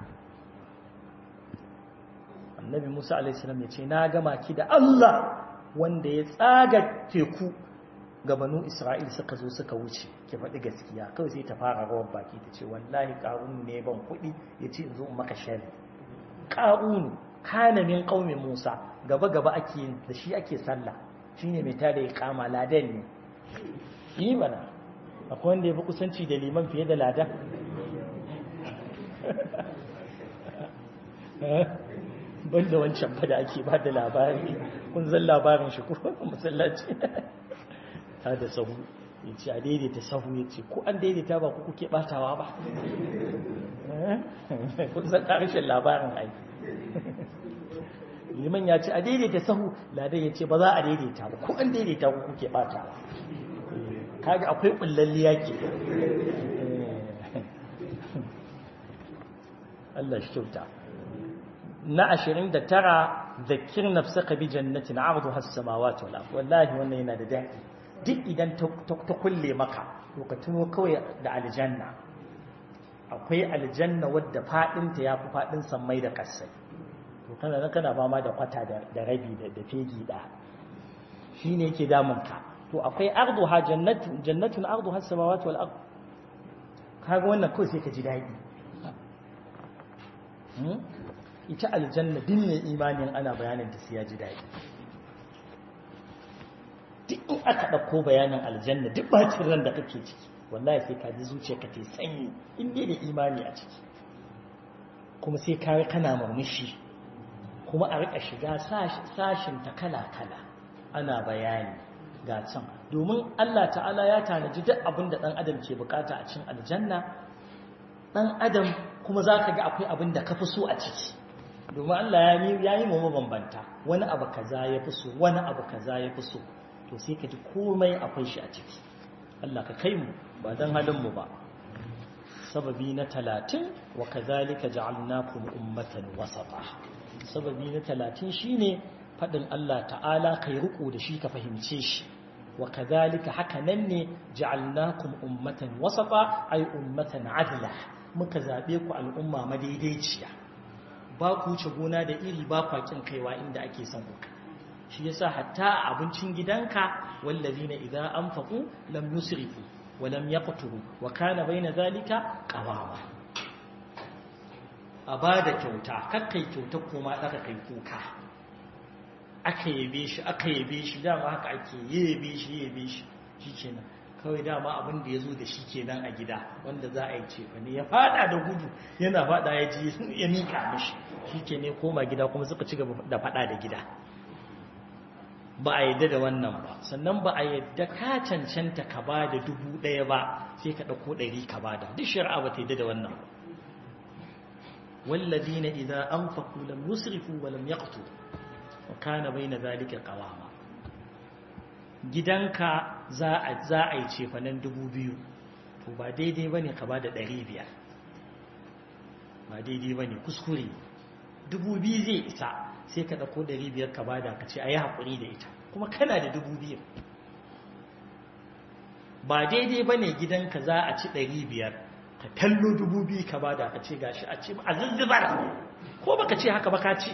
annabi Musa alaihissalam ya ce na gama ki da Allah wanda ya tsaga teku ga banu Isra'il suka zo suka wuce ki faɗi gaskiya kawai sai ta fara rawar baki ta ce wallahi ƙarunu ne ban kuɗi ya ce in zo in maka sharri ƙarunu kana min qaumi Musa gaba gaba ake da shi ake sallah shine mai tada iqama ladan ne yi mana akwai wanda yafi kusanci da liman fiye da ladan banda wancan fa da ake ba da labari kun zan labarin shi kuma masallaci ta da sahu ya ce a daidaita sahu ya ce ko an daidaita ba ku kuke batawa ba kun san ƙarshen labarin aiki liman ya ce a daidaita sahu ladan ya ce ba za a daidaita ba ko an daidaita ku kuke bata ba kaga akwai kullalliya ke Allah shi kyauta na 29 zakir nafsaka bi jannatin arduha as-samawati wal ard wallahi wannan yana da daɗi duk idan ta kulle maka to ka tuno kawai da aljanna akwai aljanna wadda fadinta yafi fadin sammai da kasai to kana nan kana fama da kwata da rabi da da fegi da shine yake damun ka to akwai arduha jannatun jannatun arduha as-samawati wal ard kaga wannan kawai sai ka ji dadi ita aljanna din ne imanin ana bayanin ta sai ya ji dadi duk in aka dauko bayanin aljanna duk bacin ran da kake ciki wallahi sai ka ji zuciyarka ta sanyi in dai da imani a ciki kuma sai ka kana murmushi kuma a rika shiga sashin ta kala-kala ana bayani ga can domin Allah ta'ala ya tanaji duk abin da ɗan adam ke bukata a cikin aljanna ɗan adam kuma za ka ga akwai abin da ka fi so a ciki domin Allah ya yi mu mabambanta wani abu kaza ya fi so wani abu kaza ya fi so to sai ka ji komai akwai shi a ciki Allah ka kai mu ba don halin mu ba sababi na talatin wa kazalika ja'alnakum ummatan wasata sababi na talatin shine faɗin Allah ta'ala kai riko da shi ka fahimce shi wa kadhalika haka nan ne ja'alnakum ummatan wasafa ay ummatan adla muka zabe ku al'umma madaidaiciya ba ku wuce gona da iri ba ku kin kaiwa inda ake son ku shi yasa hatta abincin gidanka wallazina idza anfaqu lam yusrifu wa lam yaqturu wa kana baina zalika qawama a ba da kyauta kakkai kyauta kuma aka kai kuka aka yabe shi aka yabe shi dama haka ake yabe shi yabe shi shi kenan kawai dama abin da ya zo da shi kenan a gida wanda za a yi ce ne ya fada da gudu yana fada ya ji ya mika mishi shi ke ne koma gida kuma suka ci gaba da fada da gida ba a yadda da wannan ba sannan ba a yadda ka cancanta ka ba da dubu ɗaya ba sai ka ɗauko ɗari ka ba da duk shari'a ba ta yadda da wannan ba والذين إذا أنفقوا لم يسرفوا ولم يقتلوا وكان بين ذلك قواما gidanka za a za a yi cefanen dubu biyu to ba daidai ba ne ka ba da ɗari biyar ba daidai ba ne kuskure dubu biyu zai isa sai ka ɗauko ɗari biyar ka ba da ka ce a yi haƙuri da ita kuma kana da dubu biyu ba daidai ba ne gidanka za a ci ɗari biyar ka kallo dubu biyu ka bada ka ce gashi a ce a zuzzubar ko baka ce haka ba ka ce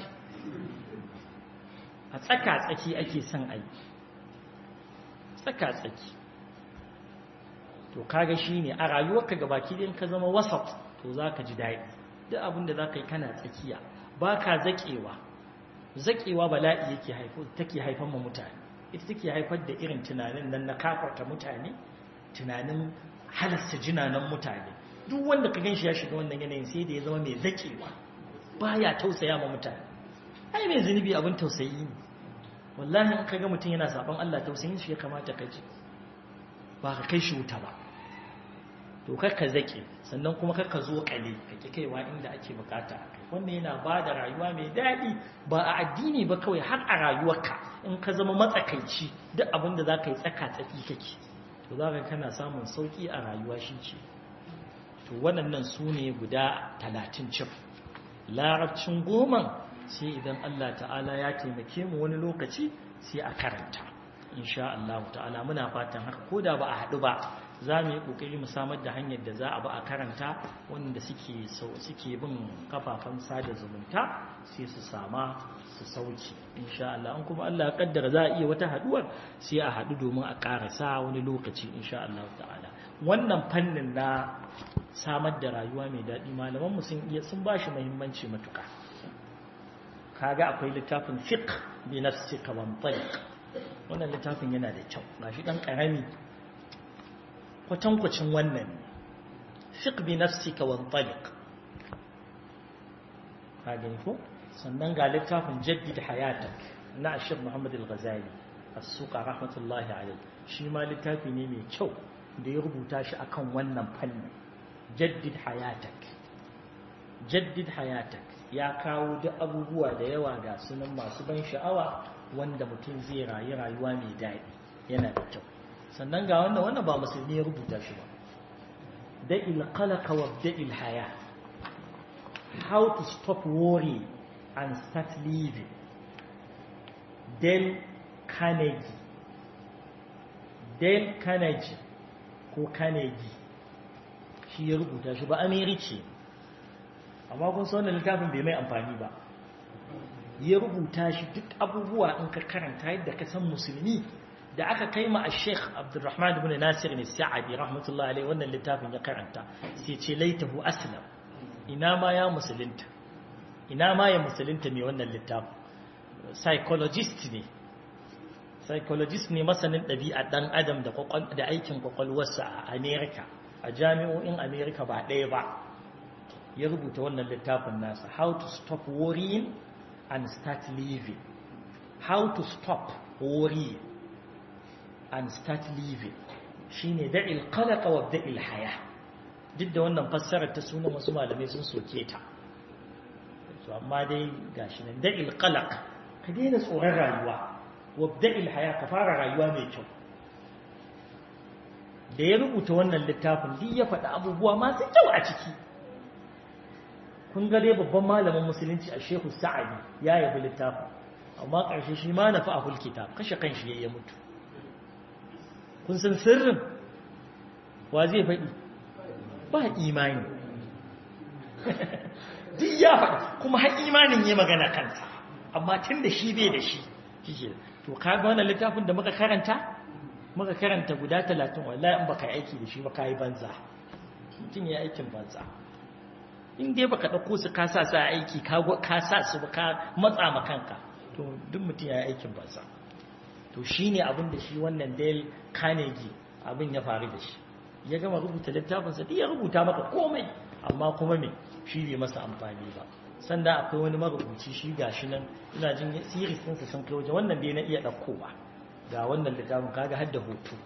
a tsaka-tsaki ake son a yi tsaka-tsaki to kaga shi ne a rayuwarka ga baki ɗin ka zama wasat to za ka ji daɗi duk abin da za ka yi kana tsakiya ba ka zaƙewa zaƙewa bala'i yake take haifan ma mutane ita take haifar da irin tunanin nan na kafarta mutane tunanin halasta jinanan mutane duk wanda ka gan shi ya shiga wannan yanayin sai da ya zama mai zakewa baya tausaya ma mutane ai mai zunubi abin tausayi ne wallahi in ka ga mutum yana saban Allah tausayin shi ya kamata ka ji ba ka kai shi wuta ba to kar ka zake sannan kuma kar ka zo kale ka ki kaiwa inda ake bukata wannan yana ba da rayuwa mai daɗi ba a addini ba kawai har a rayuwarka in ka zama matsakaici duk abin da za ka yi tsaka tsaki kake to za ka kana samun sauƙi a rayuwa shi ce to waɗannan su ne guda talatin cif larabcin goman sai idan Allah ta'ala ya taimake mu wani lokaci sai a karanta insha Allah ta'ala muna fatan haka ko da ba a haɗu ba za mu yi ƙoƙari mu samar da hanyar da za a ba a karanta wanda suke suke bin kafafen sada zumunta sai su sama su sauki insha Allah an kuma Allah ya kaddara za a iya wata haɗuwar sai a haɗu domin a ƙarasa wani lokaci insha Allah ta'ala wannan fannin na samar da rayuwa mai daɗi malamanmu sun iya sun ba shi muhimmanci matuƙa kaga akwai littafin fiqh bi nafsika wa mutaliq wannan littafin yana da kyau gashi dan karami kwatankwacin wannan fiqh bi nafsika wa mutaliq kaga ne ko sannan ga littafin jaddid hayatak na Sheikh Muhammad Al-Ghazali as-Suqa rahmatullahi alayhi shi ma littafi ne mai kyau da ya rubuta shi akan wannan fannin jaddid hayatak jaddid hayatak ya kawo duk abubuwa da yawa ga sunan masu ban sha'awa wanda mutum zai rayu rayuwa mai daɗi yana da kyau sannan ga wannan wannan ba musulmi ya rubuta shi ba da'il qalaka wa da'il haya how to stop worry and start living Dale Carnegie Dale Carnegie ko Carnegie shi ya rubuta shi ba Americi amma kun san wannan littafin bai mai amfani ba ya rubuta shi duk abubuwa in ka karanta yadda ka san musulmi da aka kai ma a sheikh abdurrahman ibn nasir ne sa'adi rahmatullahi alaihi wannan littafin ya karanta sai ce laitahu aslam ina ma ya musulunta ina ma ya musulunta mai wannan littafin psychologist ne psychologist ne masanin ɗabi'a ɗan adam da aikin kwakwalwarsa a america a jami'o'in america ba ɗaya ba ya rubuta wannan littafin nasa how to stop worrying and start living how to stop worrying and start living shine da'il qalaqa wa da'il haya duk da wannan fassarar ta sunan wasu malamai sun soke ta to amma dai gashi nan da'il qalaq ka daina tsoron rayuwa wa da'il haya ka fara rayuwa mai kyau da ya rubuta wannan littafin duk ya faɗi abubuwa masu kyau a ciki kun ga dai babban malamin musulunci a shehu sa'adi ya yabi littafin amma ƙarshe shi ma na fa'ahul kitab kashe kan shi ya mutu kun san sirrin wa zai faɗi ba imani duk ya faɗi kuma har imanin ya magana kansa amma tun da shi bai da shi shi to kaga wannan littafin da muka karanta muka karanta guda talatin wallahi in baka aiki da shi ba ka yi banza mutum ya aikin banza in dai baka ɗauko su ka sa su a aiki ka sa su ba ka matsa ma kanka to duk mutum ya yi aikin banza to shi ne abin da shi wannan Dale Carnegie abin ya faru da shi ya gama rubuta littafinsa duk ya rubuta maka komai amma kuma me shi bai masa amfani ba sanda akwai wani marubuci shi gashi nan ina jin series ɗinsa sun kai waje wannan dai na iya ɗaukowa ga wannan littafin kaga har da hoto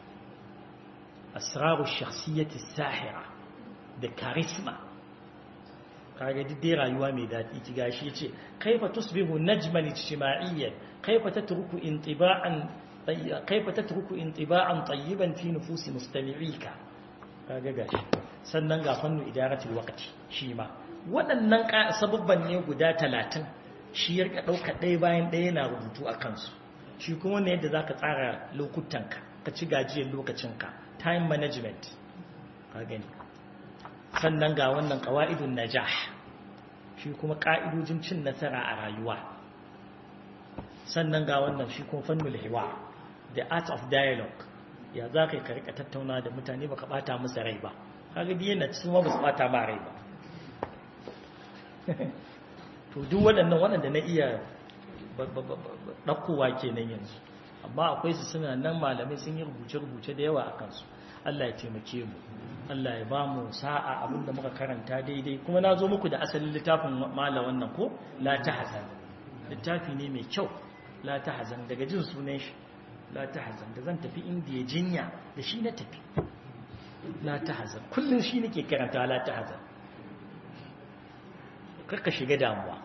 asraru shakhsiyati sahira da charisma kaga duk dai rayuwa mai daɗi ki gashi yace kaifa tusbihu najman ijtima'iyyan kaifa tatruku intiba'an kaifa tatruku intiba'an tayyiban fi nufusi mustami'ika kaga gashi sannan ga fannu idaratul waqti shi ma waɗannan sababban ne guda 30 shi ya rika dauka ɗaya bayan ɗaya yana rubutu a kansu shi kuma ne yadda zaka tsara lokutanka ka ci gajiyar lokacinka time management ka gani sannan ga wannan ƙawa'idun najah shi kuma ƙa'idojin cin nasara a rayuwa sannan ga wannan shi kuma fannul hiwa the art of dialogue ya za ka yi karika tattauna da mutane baka bata musu rai ba kaga biyan na cikin ba su bata ma rai ba to duk waɗannan waɗanda na iya ɗaukowa kenan yanzu amma akwai su suna nan malamai sun yi rubuce-rubuce da yawa a kansu Allah ya taimake mu Allah ya ba mu sa'a abinda muka karanta daidai kuma na zo muku da asalin littafin mala wannan ko la tahzan littafi ne mai kyau la tahzan daga jin sunan shi la tahzan da zan tafi indiya jinya da shi na tafi la tahzan kullun shi nake karanta la tahzan karka shiga damuwa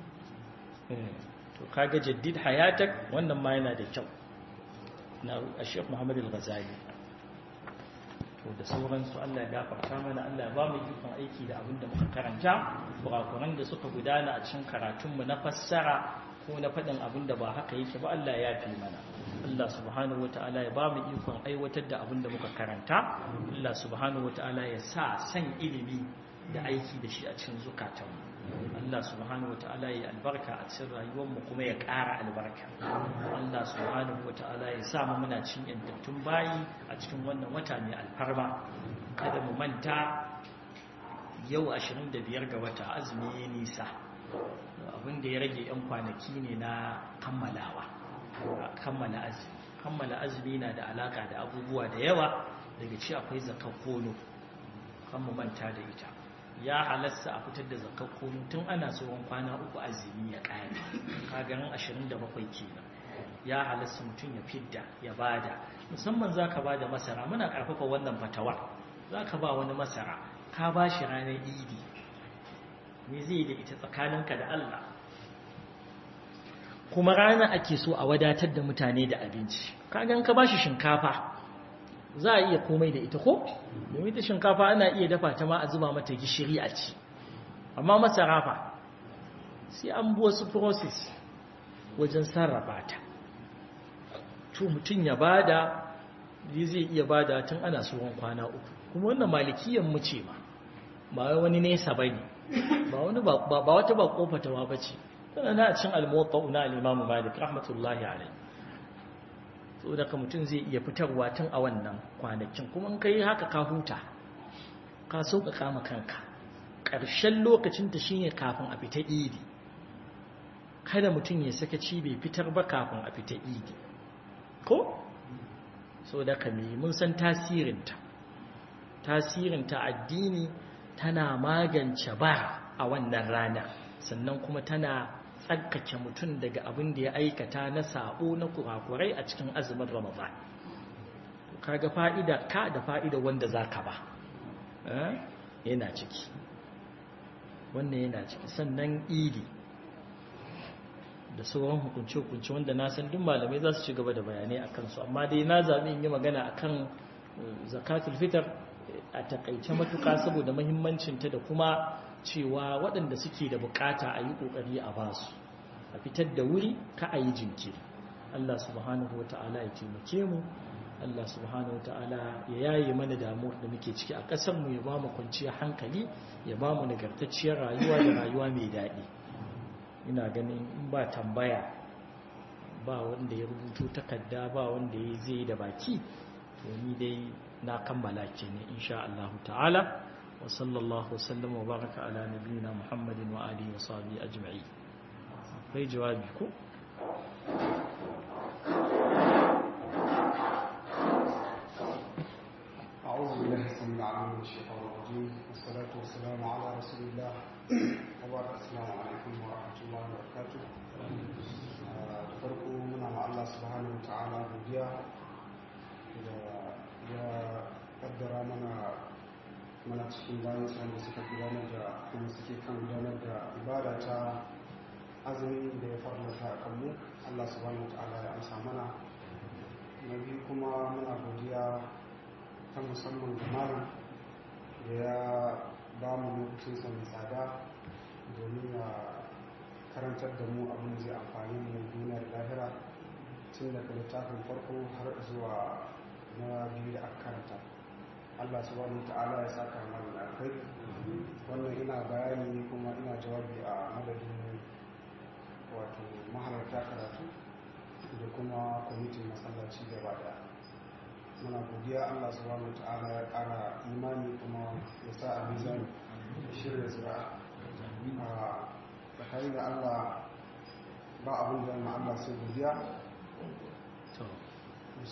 to kaga jaddid hayatak wannan ma yana da kyau na Sheikh Muhammad Al-Ghazali to da sauransu Allah ya gafarta mana Allah ya ba mu ikon aiki da abin da muka karanta kurakuran da suka gudana a cikin karatunmu na fassara ko na faɗin abin da ba haka yake ba Allah ya fi mana Allah subhanahu wata'ala ya ba mu ikon aiwatar da abin da muka karanta Allah subhanahu wata'ala ya sa san ilimi da aiki da shi a cikin zukatanmu Allah subhanahu wata'ala ya albarka a cikin rayuwarmu kuma ya ƙara albarka Allah subhanahu wata'ala ya sa mu muna cin yantattun bayi a cikin wannan wata mai alfarma kada mu manta yau 25 ga wata azumi ya nisa abin da ya rage 'yan kwanaki ne na kammalawa kammala azumi kammala azumi na da alaka da abubuwa da yawa daga ci akwai zakar kono kan mu manta da ita ya halasta a fitar da zakar kono tun ana tsohon kwana uku azumi ya kare kagarin 27 kenan ya halasta mutum ya fidda ya bada musamman za ka ba da masara muna karfafa wannan fatawa za ka ba wani masara ka ba shi ranar idi me zai da ita tsakaninka da Allah kuma rana ake so a wadatar da mutane da abinci kagan ka bashi shinkafa za a iya komai da ita ko domin ta shinkafa ana iya dafa ta ma a zuba mata gishiri a ci amma masara fa sai an bi wasu process wajen sarrafa ta to mutum ya bada zai iya bada tun ana tsohon kwana uku kuma wannan malikiyan mu ce ma ba wani nesa bane ba wani ba wata ba kofatawa bace tana na cin al-muwatta na al-imam malik rahmatullahi alayhi to daga mutum zai iya fitarwa tun a wannan kwanakin kuma in kai haka ka huta ka sauƙaƙa ma kanka ƙarshen lokacin ta shine kafin a fita idi kada mutum ya saka ci bai fitar ba kafin a fita idi ko so da kame mun san tasirinta tasirinta addini tana magance bara a wannan rana sannan kuma tana tsarkake mutum daga abin da ya aikata na sa'o na kurakurai a cikin azumin ramadan kaga fa'ida ka da fa'ida wanda zaka ba yana ciki wannan yana ciki sannan idi da sauran hukunce-hukunce wanda na san duk malamai za su ci gaba da bayanai a kansu amma dai na zaɓi in yi magana a kan zakatul fitar a takaice matuƙa saboda mahimmancinta da kuma cewa waɗanda suke da bukata a yi ƙoƙari a ba su a fitar da wuri ka a yi jinkiri Allah subhanahu wa ta'ala ya taimake mu Allah subhanahu wa ta'ala ya yaye mana damuwar da muke ciki a ƙasarmu ya ba mu kwanciyar hankali ya ba mu nagartacciyar rayuwa da rayuwa mai daɗi ina ganin in ba tambaya ba wanda ya rubuto takarda ba wanda ya zai da baki to ni dai na kammala ke ne insha Allah ta'ala wa sallallahu wasallam wa baraka ala nabiyina Muhammadin wa alihi wa sahbihi ajma'i akwai jawabi ko أعوذ بالله السميع العليم من الشيطان الرجيم والصلاة والسلام على رسول الله وبارك السلام عليكم ورحمة الله وبركاته da farko muna ma Allah subhanahu wa ta'ala godiya da ya kaddara mana mana cikin bayan da suka gudanar da kuma suke kan gudanar da ibada ta azumi da ya farlata a kanmu Allah subhanahu wa ta'ala ya amsa mana na biyu kuma muna godiya ta musamman ga malam da ya ba mu lokacinsa mai tsada domin ya karantar da mu abin da zai amfani mu duniya da lahira tun daga littafin farko har zuwa na biyu da aka karanta allah subhanahu ta'ala ya saka mana da alkai wannan ina bayani kuma ina jawabi a madadin wato mahalarta karatu da kuma kwamitin masallaci gaba daya muna godiya Allah subhanahu ta'ala ya kara imani kuma ya sa a mizani shirya zuwa a tsakanin da Allah ba abin da yana Allah sai godiya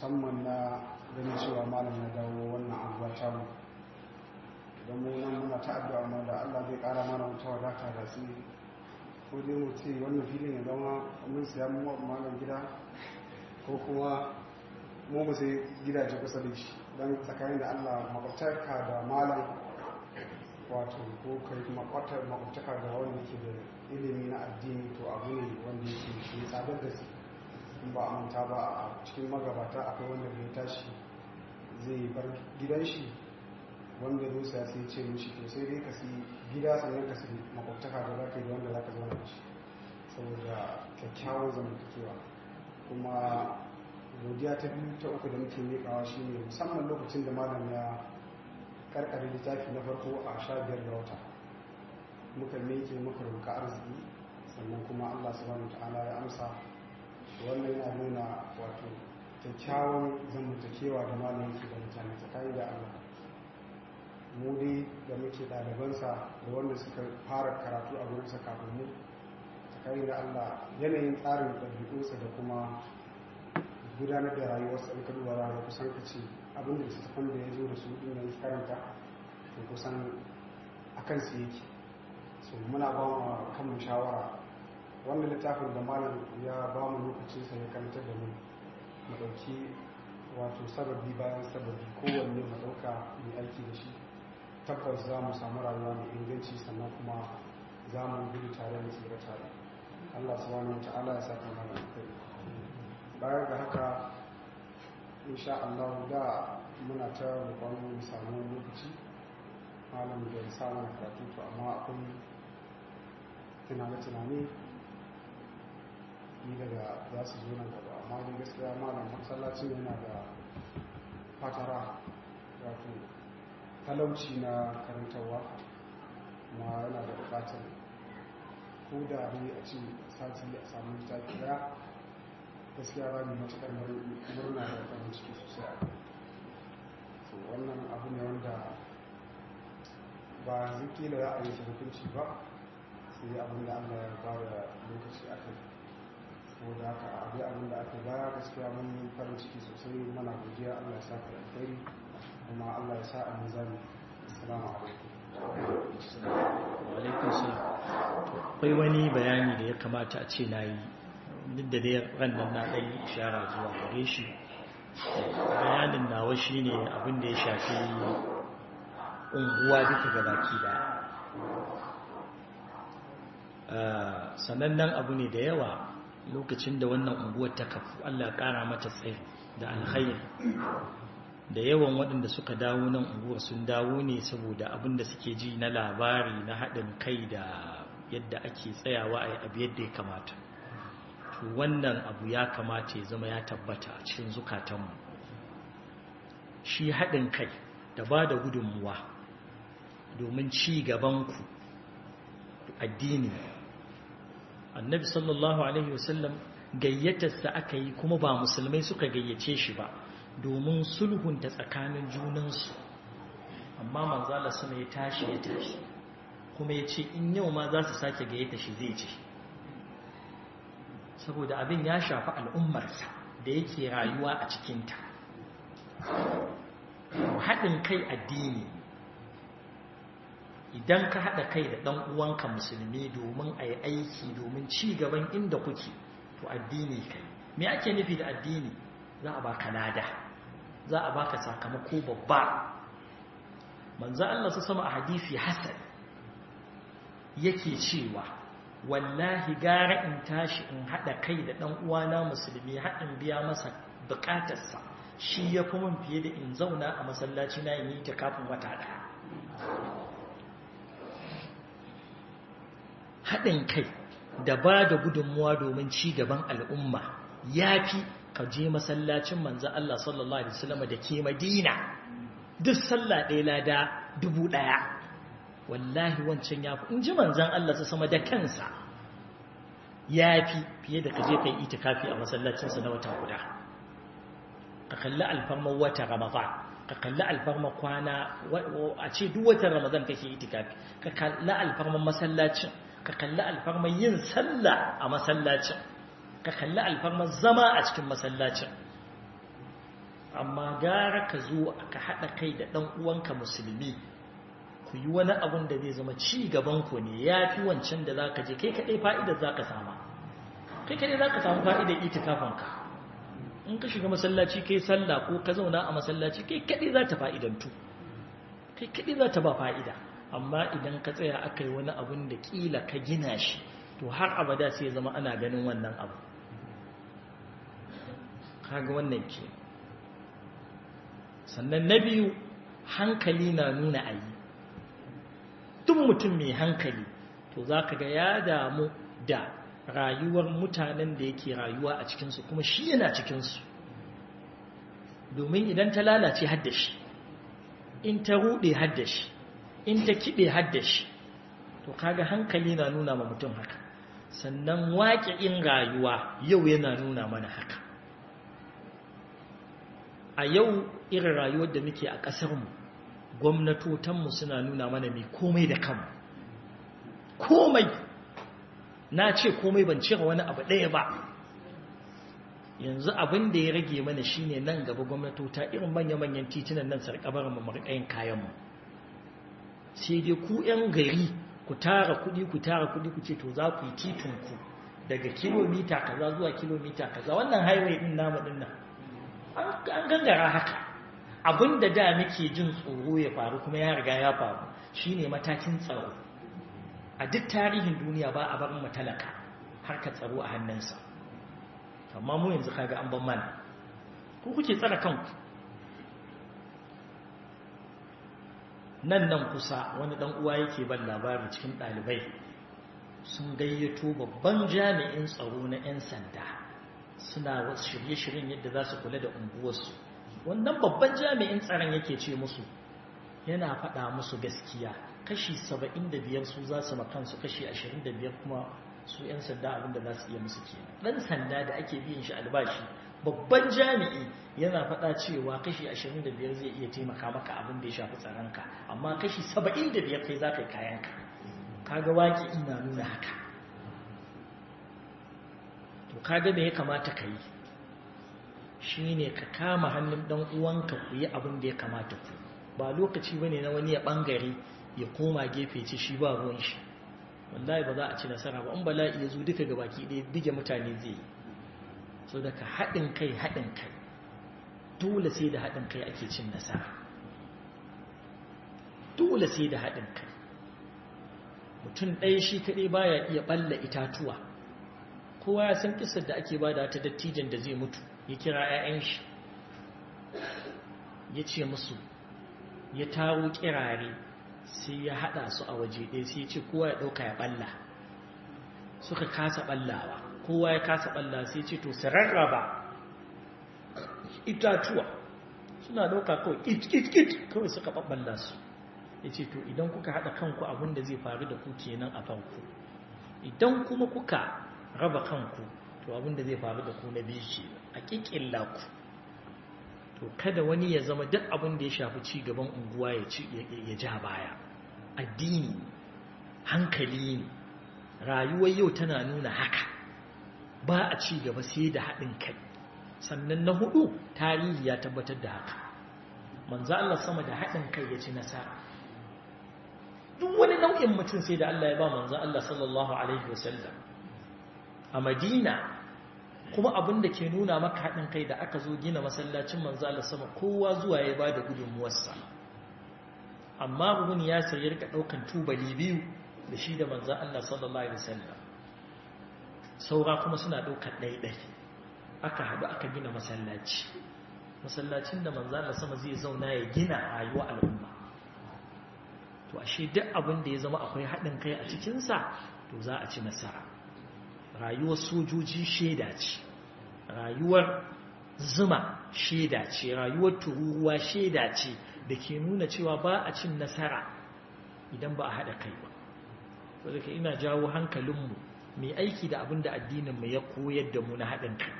musamman na ganin cewa malam na dawo wannan abuwa ta mu idan mu nan muna ta addu'a ma da Allah zai kara mana wuta wadata da su ko dai mu ce wannan filin ya zama mun siya mu malam gida ko kuma mu mu sai gidaje kusa da shi don tsakanin da Allah makwabtarka da malam wato ko kai makwatar makwabtaka da wanda ke da ilimi na addini to abu ne wanda yake shi tsadar da su in ba a manta ba a cikin magabata akwai wanda bai tashi zai bar gidan shi wanda zo sai sai ce mishi to sai dai ka si gida sannan ka si makwabtaka da za ka yi da wanda za ka zauna da shi saboda kyakkyawan zamantakewa kuma godiya ta biyu ta uku da muke miƙawa shi ne musamman lokacin da malam ya karkare littafi na farko a sha biyar da wata muka miƙe muka roƙa arziki sannan kuma allah subhanahu ta'ala ya amsa wannan yana nuna wato kyakkyawan zamantakewa da malam yake da mutane tsakani da allah mu dai da muke ɗalibansa da wanda suka fara karatu a gurinsa kafin mu tsakani da allah yanayin tsarin ɗabi'unsa da kuma gudanar da rayuwarsa in ka duba za ka kusan ka ce abin da littattafan da ya zo da su din da ya karanta to kusan a kansu yake so muna ba mu kanmu shawara wannan littafin da malam ya ba mu lokacin sa ya karanta da mu mu ɗauki wato sababi bayan sababi kowanne mu ɗauka mai aiki da shi tabbas za mu samu rayuwa mai inganci sannan kuma za mu gudu tare da tsira tare Allah subhanahu wa ta'ala ya saka mana kai bayar da haka insha Allah da muna ta rukun mu samu lokaci malam da ya samu karatu to amma akwai tunane-tunane ni daga za su zo nan gaba amma dai gaskiya malam masallacin yana da fatara wato talauci na karantarwa kuma yana da bukatar ko da ne a ce sati a samu littafi daya gaskiya ba mai matuƙar murna da farin ciki sosai a so wannan abu ne wanda ba ziki da za a yi hukunci ba sai abin da allah ya ba da lokaci a kai saboda haka abu abin da aka baya gaskiya mun yi farin ciki sosai mana godiya allah ya sa ka alkhairi kuma allah ya sa a mizani assalamu alaikum alaikun salam akwai wani bayani da ya kamata a ce na yi duk da dai rannan na ɗan ishara zuwa gare shi bayanin nawa shi ne abinda ya shafi unguwa duka gabaki da sanannen abu ne da yawa lokacin da wannan unguwar ta kafu allah ƙara mata tsaye da alkhairi da yawan waɗanda suka dawo nan unguwar sun dawo ne saboda abin da suke ji na labari na haɗin kai da yadda ake tsayawa a abu yadda ya kamata to wannan abu ya kamata ya zama ya tabbata a cikin zukatanmu shi haɗin kai da ba da gudunmuwa domin ci gabanku addini annabi sallallahu alaihi wasallam gayyatarsa aka yi kuma ba musulmai suka gayyace shi ba domin sulhunta tsakanin junansu amma manzala suna ya tashi ya tashi kuma ya ce in yau ma za su sake gayyata shi zai ce saboda abin ya shafi al'ummarsa da yake rayuwa a cikinta haɗin kai addini idan ka haɗa kai da ɗan uwanka musulmi domin a yi aiki domin ci gaban inda kuke to addini kai me ake nufi da addini za a baka lada za a baka sakamako babba manzo Allah su sama a hadisi hasan yake cewa wallahi gara in tashi in hada kai da dan uwana musulmi haɗin biya masa bukatarsa shi ya fi mun fiye da in zauna a masallaci na yi ta kafin wata ɗaya haɗin kai da ba da gudunmuwa domin ci gaban al'umma ya fi ka je masallacin manzo Allah sallallahu Alaihi wasallam da ke madina duk sallah ɗaya lada dubu ɗaya wallahi wancan ya fi in ji manzan Allah su sama da kansa ya fi fiye da ka je ka yi itikafi a masallacinsa na wata guda ka kalli alfarmar wata ramadan ka kalli alfarmar kwana a ce duk watan ramadan kake itikafi ka kalli alfarmar masallacin ka kalli alfarmar yin sallah a masallacin ka kalli alfarmar zama a cikin masallacin amma gara ka zo ka haɗa kai da ɗan uwanka musulmi ku yi wani abun da zai zama ci gaban ku ne ya fi wancan da za ka je kai kaɗai fa'idar za ka sama kai kaɗai za ka samu fa'idar itikafanka in ka shiga masallaci kai sallah ko ka zauna a masallaci kai kaɗai za ta fa'idantu kai kaɗai za ta ba fa'ida amma idan ka tsaya aka yi wani abun da ƙila ka gina shi to har abada sai zama ana ganin wannan abu kaga wannan ke sannan na biyu hankali na nuna ayi duk mutum mai hankali to za ka ga ya damu da rayuwar mutanen da yake rayuwa a cikinsu kuma shi yana cikinsu domin idan ta lalace haddashi in ta ruɗe haddashi in ta kiɗe haddashi to kaga hankali na nuna ma mutum haka sannan waƙi'in rayuwa yau yana nuna mana haka a yau irin rayuwar da muke a ƙasarmu gwamnatotanmu suna nuna mana mai komai da kanmu komai na ce komai ban cire wani abu ɗaya ba yanzu abin da ya rage mana shine nan gaba gwamnatota irin manya-manyan titunan nan sarƙabar mu marƙayin kayanmu sai dai ku 'yan gari ku tara kuɗi ku tara kuɗi ku ce to za ku yi titinku daga kilomita kaza zuwa kilomita kaza wannan highway ɗin namu ɗin nan an gangara haka abinda da muke jin tsoro ya faru kuma ya riga ya faru shine matakin tsaro a duk tarihin duniya ba a barin matalaka harka tsaro a hannunsa amma mu yanzu kaga an ban mana ku kuke tsara kanku nan nan kusa wani dan uwa yake ban labari cikin ɗalibai sun gayyato babban jami'in tsaro na 'yan sanda suna wasu shirye-shiryen yadda za su kula da unguwarsu wannan babban jami'in tsaron yake ce musu yana faɗa musu gaskiya kashi 75 su za su makansu kashi 25 kuma su 'yan sanda abinda za su iya musu ke ɗan sanda da ake biyan shi albashi babban jami'i yana faɗa cewa kashi 25 zai iya taimaka maka abin da ya shafi tsaronka amma kashi 75 kai za ka yi kayanka kaga waki ina nuna haka to kaga me ya kamata ka yi shi ne ka kama hannun ɗan uwanka ku yi abin da ya kamata ku ba lokaci bane na wani ya ɓangare ya koma gefe ce shi ba ruwan shi wallahi ba za a ci nasara ba in bala'i ya zo duka ga baki ɗaya bige mutane zai yi so daga haɗin kai haɗin kai dole sai da haɗin kai ake cin nasara dole sai da haɗin kai mutum ɗaya shi kaɗai baya iya ɓalla itatuwa kowa ya san kisar da ake bada ta dattijan da zai mutu ya kira 'ya'yan shi ya ce musu ya taro kirare sai ya hada su a waje ɗaya sai ya ce kowa ya ɗauka ya ɓalla suka kasa ɓallawa kowa ya kasa ɓalla sai ya ce to su rarraba itatuwa suna ɗauka kawai kit-kit-kit kawai suka ɓaɓɓalla su ya ce to idan kuka haɗa kanku abin da zai faru da ku kenan a farko idan kuma kuka raba kanku to abin da zai faru da ku na biyu ke a ƙiƙilla ku to kada wani ya zama duk abin da ya shafi ci gaban unguwa ya ci ya ja baya addini hankali ne rayuwar yau tana nuna haka ba a ci gaba sai da haɗin kai sannan na hudu tarihi ya tabbatar da haka manzo Allah sama da haɗin kai ya ci nasara duk wani nau'in mutum sai da Allah ya ba manzo Allah sallallahu alaihi wasallam a Madina kuma abin da ke nuna maka haɗin kai da aka zo gina masallacin manzo Allah sama kowa zuwa ya ba da gudunmuwarsa amma bugun ya sai ya rika ɗaukan tubali biyu da shi da manzo Allah sallallahu alaihi wasallam saura kuma suna ɗaukan ɗaiɗai aka haɗu aka gina masallaci masallacin da manzo Allah sama zai zauna ya gina rayuwa al'umma to ashe duk abin da ya zama akwai haɗin kai a cikinsa to za a ci nasara rayuwar sojoji shaida ce rayuwar zuma shaida ce rayuwar tururuwa shaida ce da ke nuna cewa ba a cin nasara idan ba a haɗa kai ba wadda ina jawo hankalinmu mai aiki da abin da addininmu ya koyar da mu na haɗin kai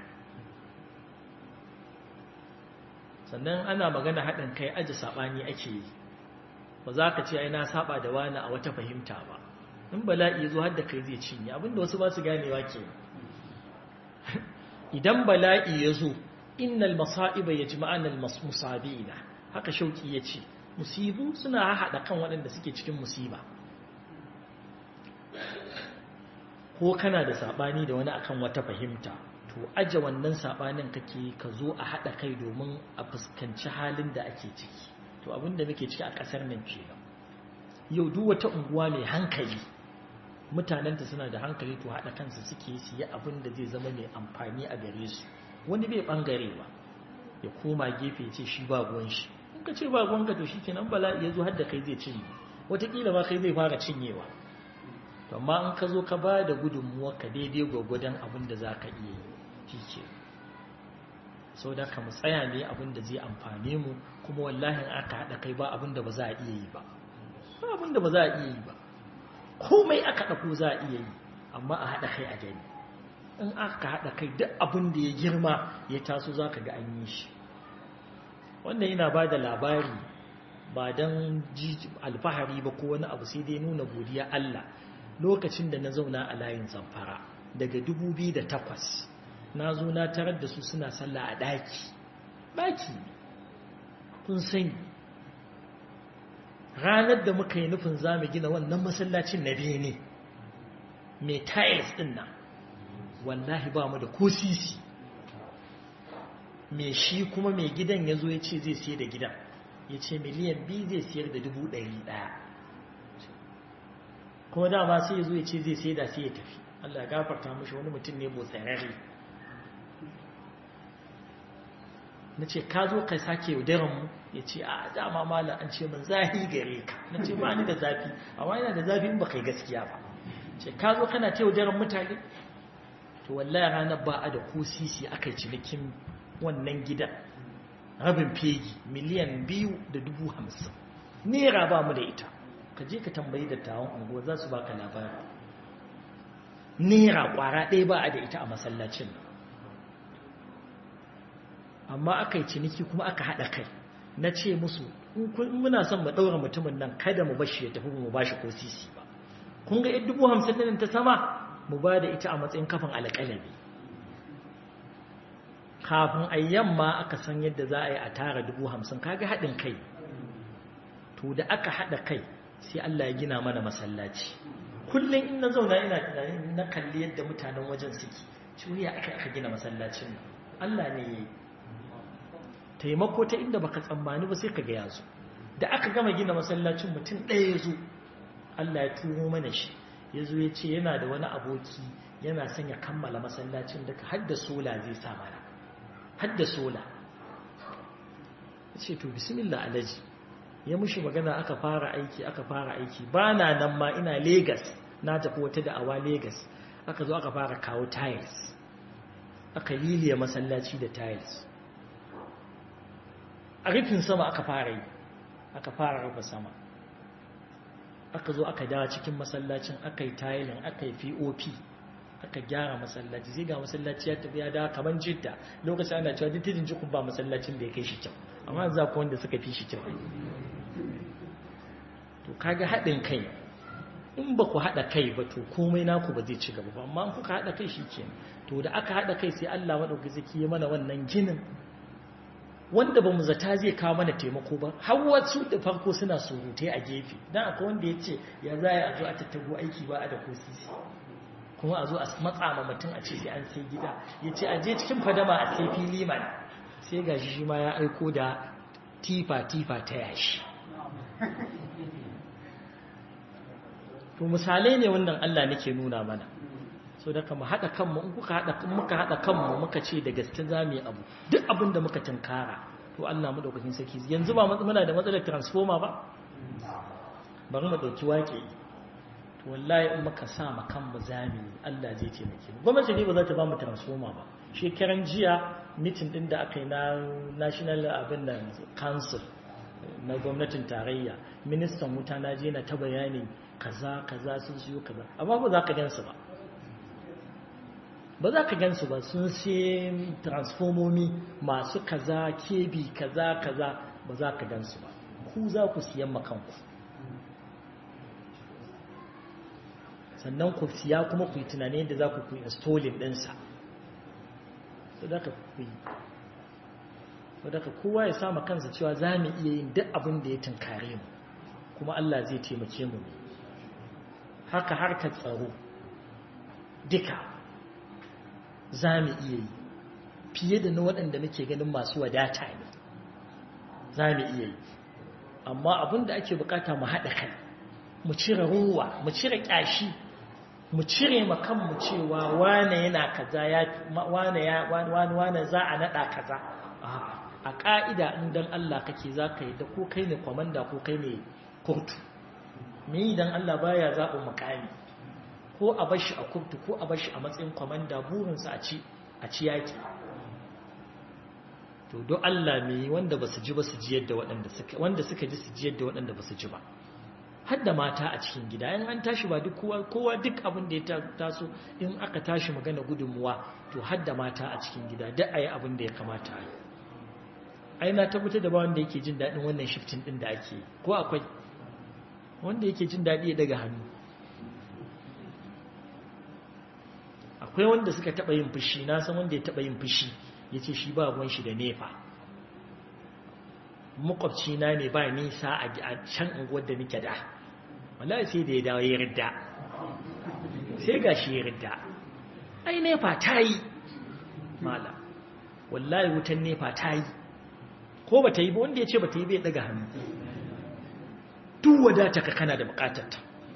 sannan ana magana haɗin kai aji saɓani ake yi ba za ka ce ai na saba da wani a wata fahimta ba in bala'i zo har da kai zai cinye abinda wasu ba su ganewa ke idan bala'i ya zo innal masa'iba yajma'ana al-musabina haka shauki yace musibu suna hada kan waɗanda suke cikin musiba ko kana da sabani da wani akan wata fahimta to aje wannan sabanin kake ka zo a hada kai domin a fuskanci halin da ake ciki to abinda muke ciki a kasar nan kenan yau duk wata unguwa mai hankali mutanenta suna da hankali to hada kansu suke su yi abin da zai zama mai amfani a gare su wani bai bangare ba ya koma gefe ce shi ba ruwan shi in ka ce ba ruwan ka to shikenan bala'i ya zo har da kai zai cinye wataƙila ma kai zai fara cinyewa to amma in ka zo ka ba da gudunmuwa ka daidai gwagwadon abin da za ka iya yi shi ke sau da ka mu tsaya ne abin da zai amfane mu kuma wallahin aka haɗa kai ba abin da ba za a iya yi ba ba abin da ba za a iya yi ba komai aka ɗauko za a iya yi amma a haɗa kai a gani in aka haɗa kai duk abin da ya girma ya taso za ka ga an yi shi wannan yana ba da labari ba don alfahari ba ko wani abu sai dai nuna godiya Allah lokacin da na zauna a layin zamfara daga 2008 na zo na tarar da su suna sallah a ɗaki ɗaki kun sani ranar da muka yi nufin za mu gina wannan masallacin na bene mai tiles ɗin nan wallahi ba mu da ko sisi mai shi kuma mai gidan ya zo ya ce zai siya da gidan ya ce miliyan biyu zai siyar da dubu ɗari ɗaya kuma dama sai ya zo ya ce zai sai da sai ya tafi Allah gafarta mashi wani mutum ne botsararre na ce ka zo ka sake yaudaran mu ya ce a dama malam an ce min zafi gare ka na ce ba ni da zafi amma yana da zafi in ba kai gaskiya ba ce ka zo kana ta yaudaran mutane to wallahi ranar ba a da ko sisi aka yi cinikin wannan gidan rabin fegi miliyan biyu da dubu hamsin naira ba mu da ita ka je ka tambayi dattawan unguwa za su baka labari naira kwara ɗaya ba a da ita a masallacin amma aka yi ciniki kuma aka haɗa kai na ce musu muna son mu ɗaura mutumin nan kada mu bashi ya tafi mu ba shi ko sisi ba kun ga yadda dubu hamsin ɗin ta sama mu ba da ita a matsayin kafin alƙalami kafin a yamma aka san yadda za a yi a tara dubu hamsin kaga haɗin kai to da aka haɗa kai sai Allah ya gina mana masallaci kullum in na zauna ina tunani na kalli yadda mutanen wajen suke ciwuya aka aka gina masallacin nan Allah ne ya yi taimako ta inda baka tsammani ba sai ka ga yazo da aka gama gina masallacin mutum ɗaya ya zo Allah ya turo mana shi ya zo ya ce yana da wani aboki yana son ya kammala masallacin daga hadda sola zai sa mana hadda sola ya ce to bismillah alaji ya mushi magana aka fara aiki aka fara aiki ba na nan ma ina Legas na tafi wata da'awa Legas aka zo aka fara kawo tiles aka liliya masallaci da tiles a rufin sama aka fara yi aka fara rufe sama aka zo aka dawa cikin masallacin aka yi tiling aka yi pop aka gyara masallaci zai ga masallaci ya tafi ya dawa kamar jidda lokacin ana cewa duk tijin jikun ba masallacin da ya kai shi kyau amma za ku wanda suka fi shi kyau to kaga haɗin kai in ba ku haɗa kai ba to komai naku ba zai ci gaba ba amma kuka haɗa kai shi ke to da aka haɗa kai sai Allah maɗauki zaki yi mana wannan ginin wanda ba mu zata zai kawo mana taimako ba har wasu da farko suna surutai a gefe dan akwai wanda ya ce ya za a zo a tattago aiki ba a da ko sisi kuma a zo a matsa ma mutum a ce sai an sai gida ya ce a je cikin fadama a sai fili mana sai ga shi ma ya aiko da tifa-tifa ta yashi to misalai ne wannan Allah nake nuna mana so da kama haɗa kanmu in kuka haɗa muka haɗa kanmu muka ce da gaske za mu yi abu duk abin da muka tunkara to Allah mu daukakin saki yanzu ba muna da matsalar transformer ba bari mu dauki wake to wallahi in muka sa ma kanmu zami Allah zai taimake mu gwamnati ne ba za ta ba mu transformer ba shekaran jiya mitin din da aka yi na national abin da council na gwamnatin tarayya ministan wuta na je na ta bayani kaza kaza sun siyo kaza amma ba za ka gansu ba ba za ka gansu ba sun sai transformomi masu kaza kebi kaza kaza ba za ka gansu ba ku za ku siyan makanku sannan ku siya kuma ku yi tunani da za ku ku installing ɗinsa da za ka ku yi wadda kowa ya sama kansa cewa za mu iya yin duk abin da ya tunkare mu kuma Allah zai taimake mu haka harkar tsaro duka za mu iya yi fiye da na waɗanda muke ganin masu wadata ne za mu iya yi amma abin da ake bukata mu haɗa kai mu cire ruwa mu cire ƙyashi mu cire makanmu cewa wane yana kaza ya wane ya wane wane za a naɗa kaza a ƙa'ida in dan Allah kake za ka yi da ko kai ne kwamanda ko kai ne kurtu me idan Allah baya zaɓin makami ko a bashi a kurtu ko a bashi a matsayin kwamanda burinsa a ci a ci yaki to don Allah me wanda ba su ji ba su ji yadda waɗanda suka wanda suka ji su ji yadda waɗanda ba su ji ba har da mata a cikin gida in an tashi ba duk kowa kowa duk abin da ya taso in aka tashi magana gudunmuwa to har da mata a cikin gida duk ayi abin da ya kamata a yi ai na tabbatar da ba wanda yake jin daɗin wannan shifting ɗin da ake yi ko akwai wanda yake jin daɗi ya daga hannu akwai wanda suka taɓa yin fushi na san wanda ya taɓa yin fushi ya ce shi ba ruwan shi da nefa makwabci na ne ba nisa a can unguwar da nake da wallahi sai da ya dawo ya ridda sai ga shi ya ridda ai nefa ta yi mala wallahi wutan nefa ta yi ko ba ta yi ba wanda ya ce ba ta yi bai daga hannu duk wadata ka kana da bukatarta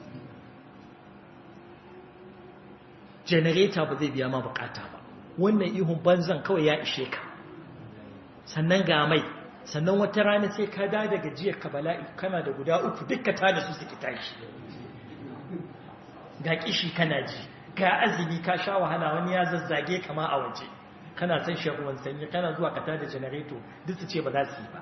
janareta ba zai biya ma bukata ba wannan ihun banzan kawai ya ishe ka sannan ga mai sannan wata rana sai ka da daga jiyar ka bala'i kana da guda uku dukka ta da su suke tashi ga kishi kana ji ga azumi ka sha wahala wani ya zazzage kama a waje kana san shan ruwan sanyi kana zuwa ka tada janareto duk su ce ba za su yi ba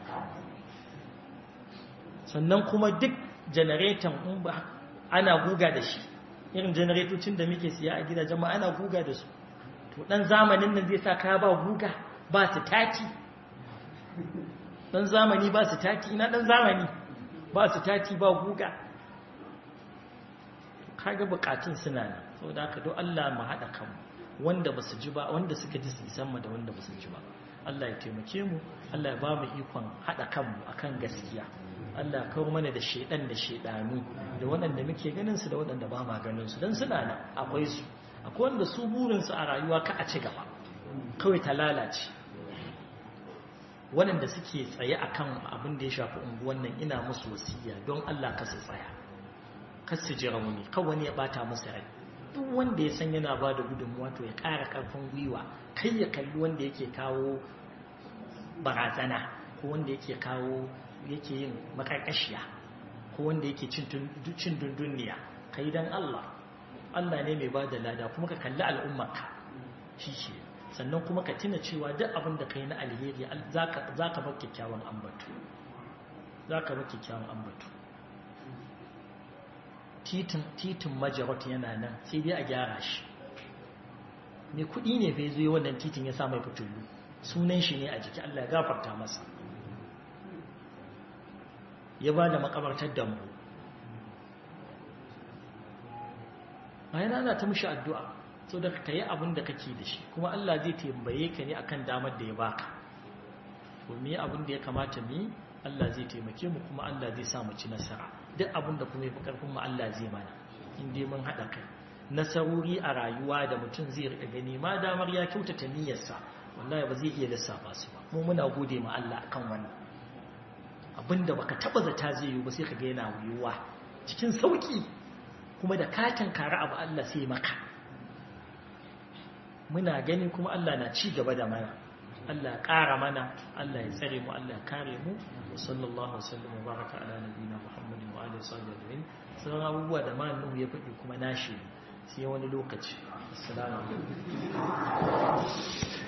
sannan kuma duk janareton in ba ana guga da shi irin janaretocin da muke siya a gidajen ma ana guga da su to dan zamanin nan zai sa kaya ba guga ba su tati dan zamani ba su tati ina dan zamani ba su tati ba guga kaga bukatun suna nan saboda haka don Allah mu hada kanmu wanda ba su ji ba wanda suka ji su san mu da wanda ba su ji ba Allah ya taimake mu Allah ya ba mu ikon hada kanmu akan gaskiya Allah kawo mana da shedan da shedanu da waɗanda muke ganin su da waɗanda ba ma ganin su dan suna nan akwai su akwai wanda su burin su a rayuwa ka a ci gaba kawai ta lalace waɗanda suke tsaye akan abin da ya shafi unguwan nan ina musu wasiya don Allah ka su tsaya kar su ji rauni kan wani ya bata musu rai duk wanda ya san yana ba da gudunmuwa to ya ƙara ƙarfin gwiwa kai ya kalli wanda yake kawo barazana ko wanda yake kawo yake yin makarkashiya ko wanda yake cin dundunniya kai dan Allah Allah ne mai bada lada kuma ka kalli al'ummarka shi ce sannan kuma ka tuna cewa duk abin da kai na alheri za ka bar kyakkyawan ambatu za ka bar kyakkyawan ambatu titin majarot yana nan sai dai a gyara shi mai kudi ne bai zuwa wannan titin ya sa mai fitullu sunan shi ne a jiki Allah ya gafarta masa ya ba da makabartar dambu bayan ana ta mushi addu'a so da ka yi abin da kake da shi kuma Allah zai tambaye ka ne akan damar da ya baka ko me abin da ya kamata mu Allah zai taimake mu kuma Allah zai sa mu ci nasara duk abin da kuma ya fi karfin mu Allah zai mana in dai mun haɗa kai nasarori a rayuwa da mutum zai riƙa gani ma damar ya kyautata niyyarsa wallahi ba zai iya lissafa su ba mu muna gode ma Allah akan wannan abinda baka taba zata zai yi ba sai ka ga yana wuyuwa cikin sauki kuma da katin kare abu Allah sai maka muna gani kuma Allah na ci gaba da mana Allah ƙara mana Allah ya tsare mu Allah ya kare mu wa sallallahu wasallam wa baraka ala nabiyina Muhammadin wa alihi wa sahbihi sauran abubuwa da malamin ya faɗi kuma nashi sai wani lokaci assalamu alaikum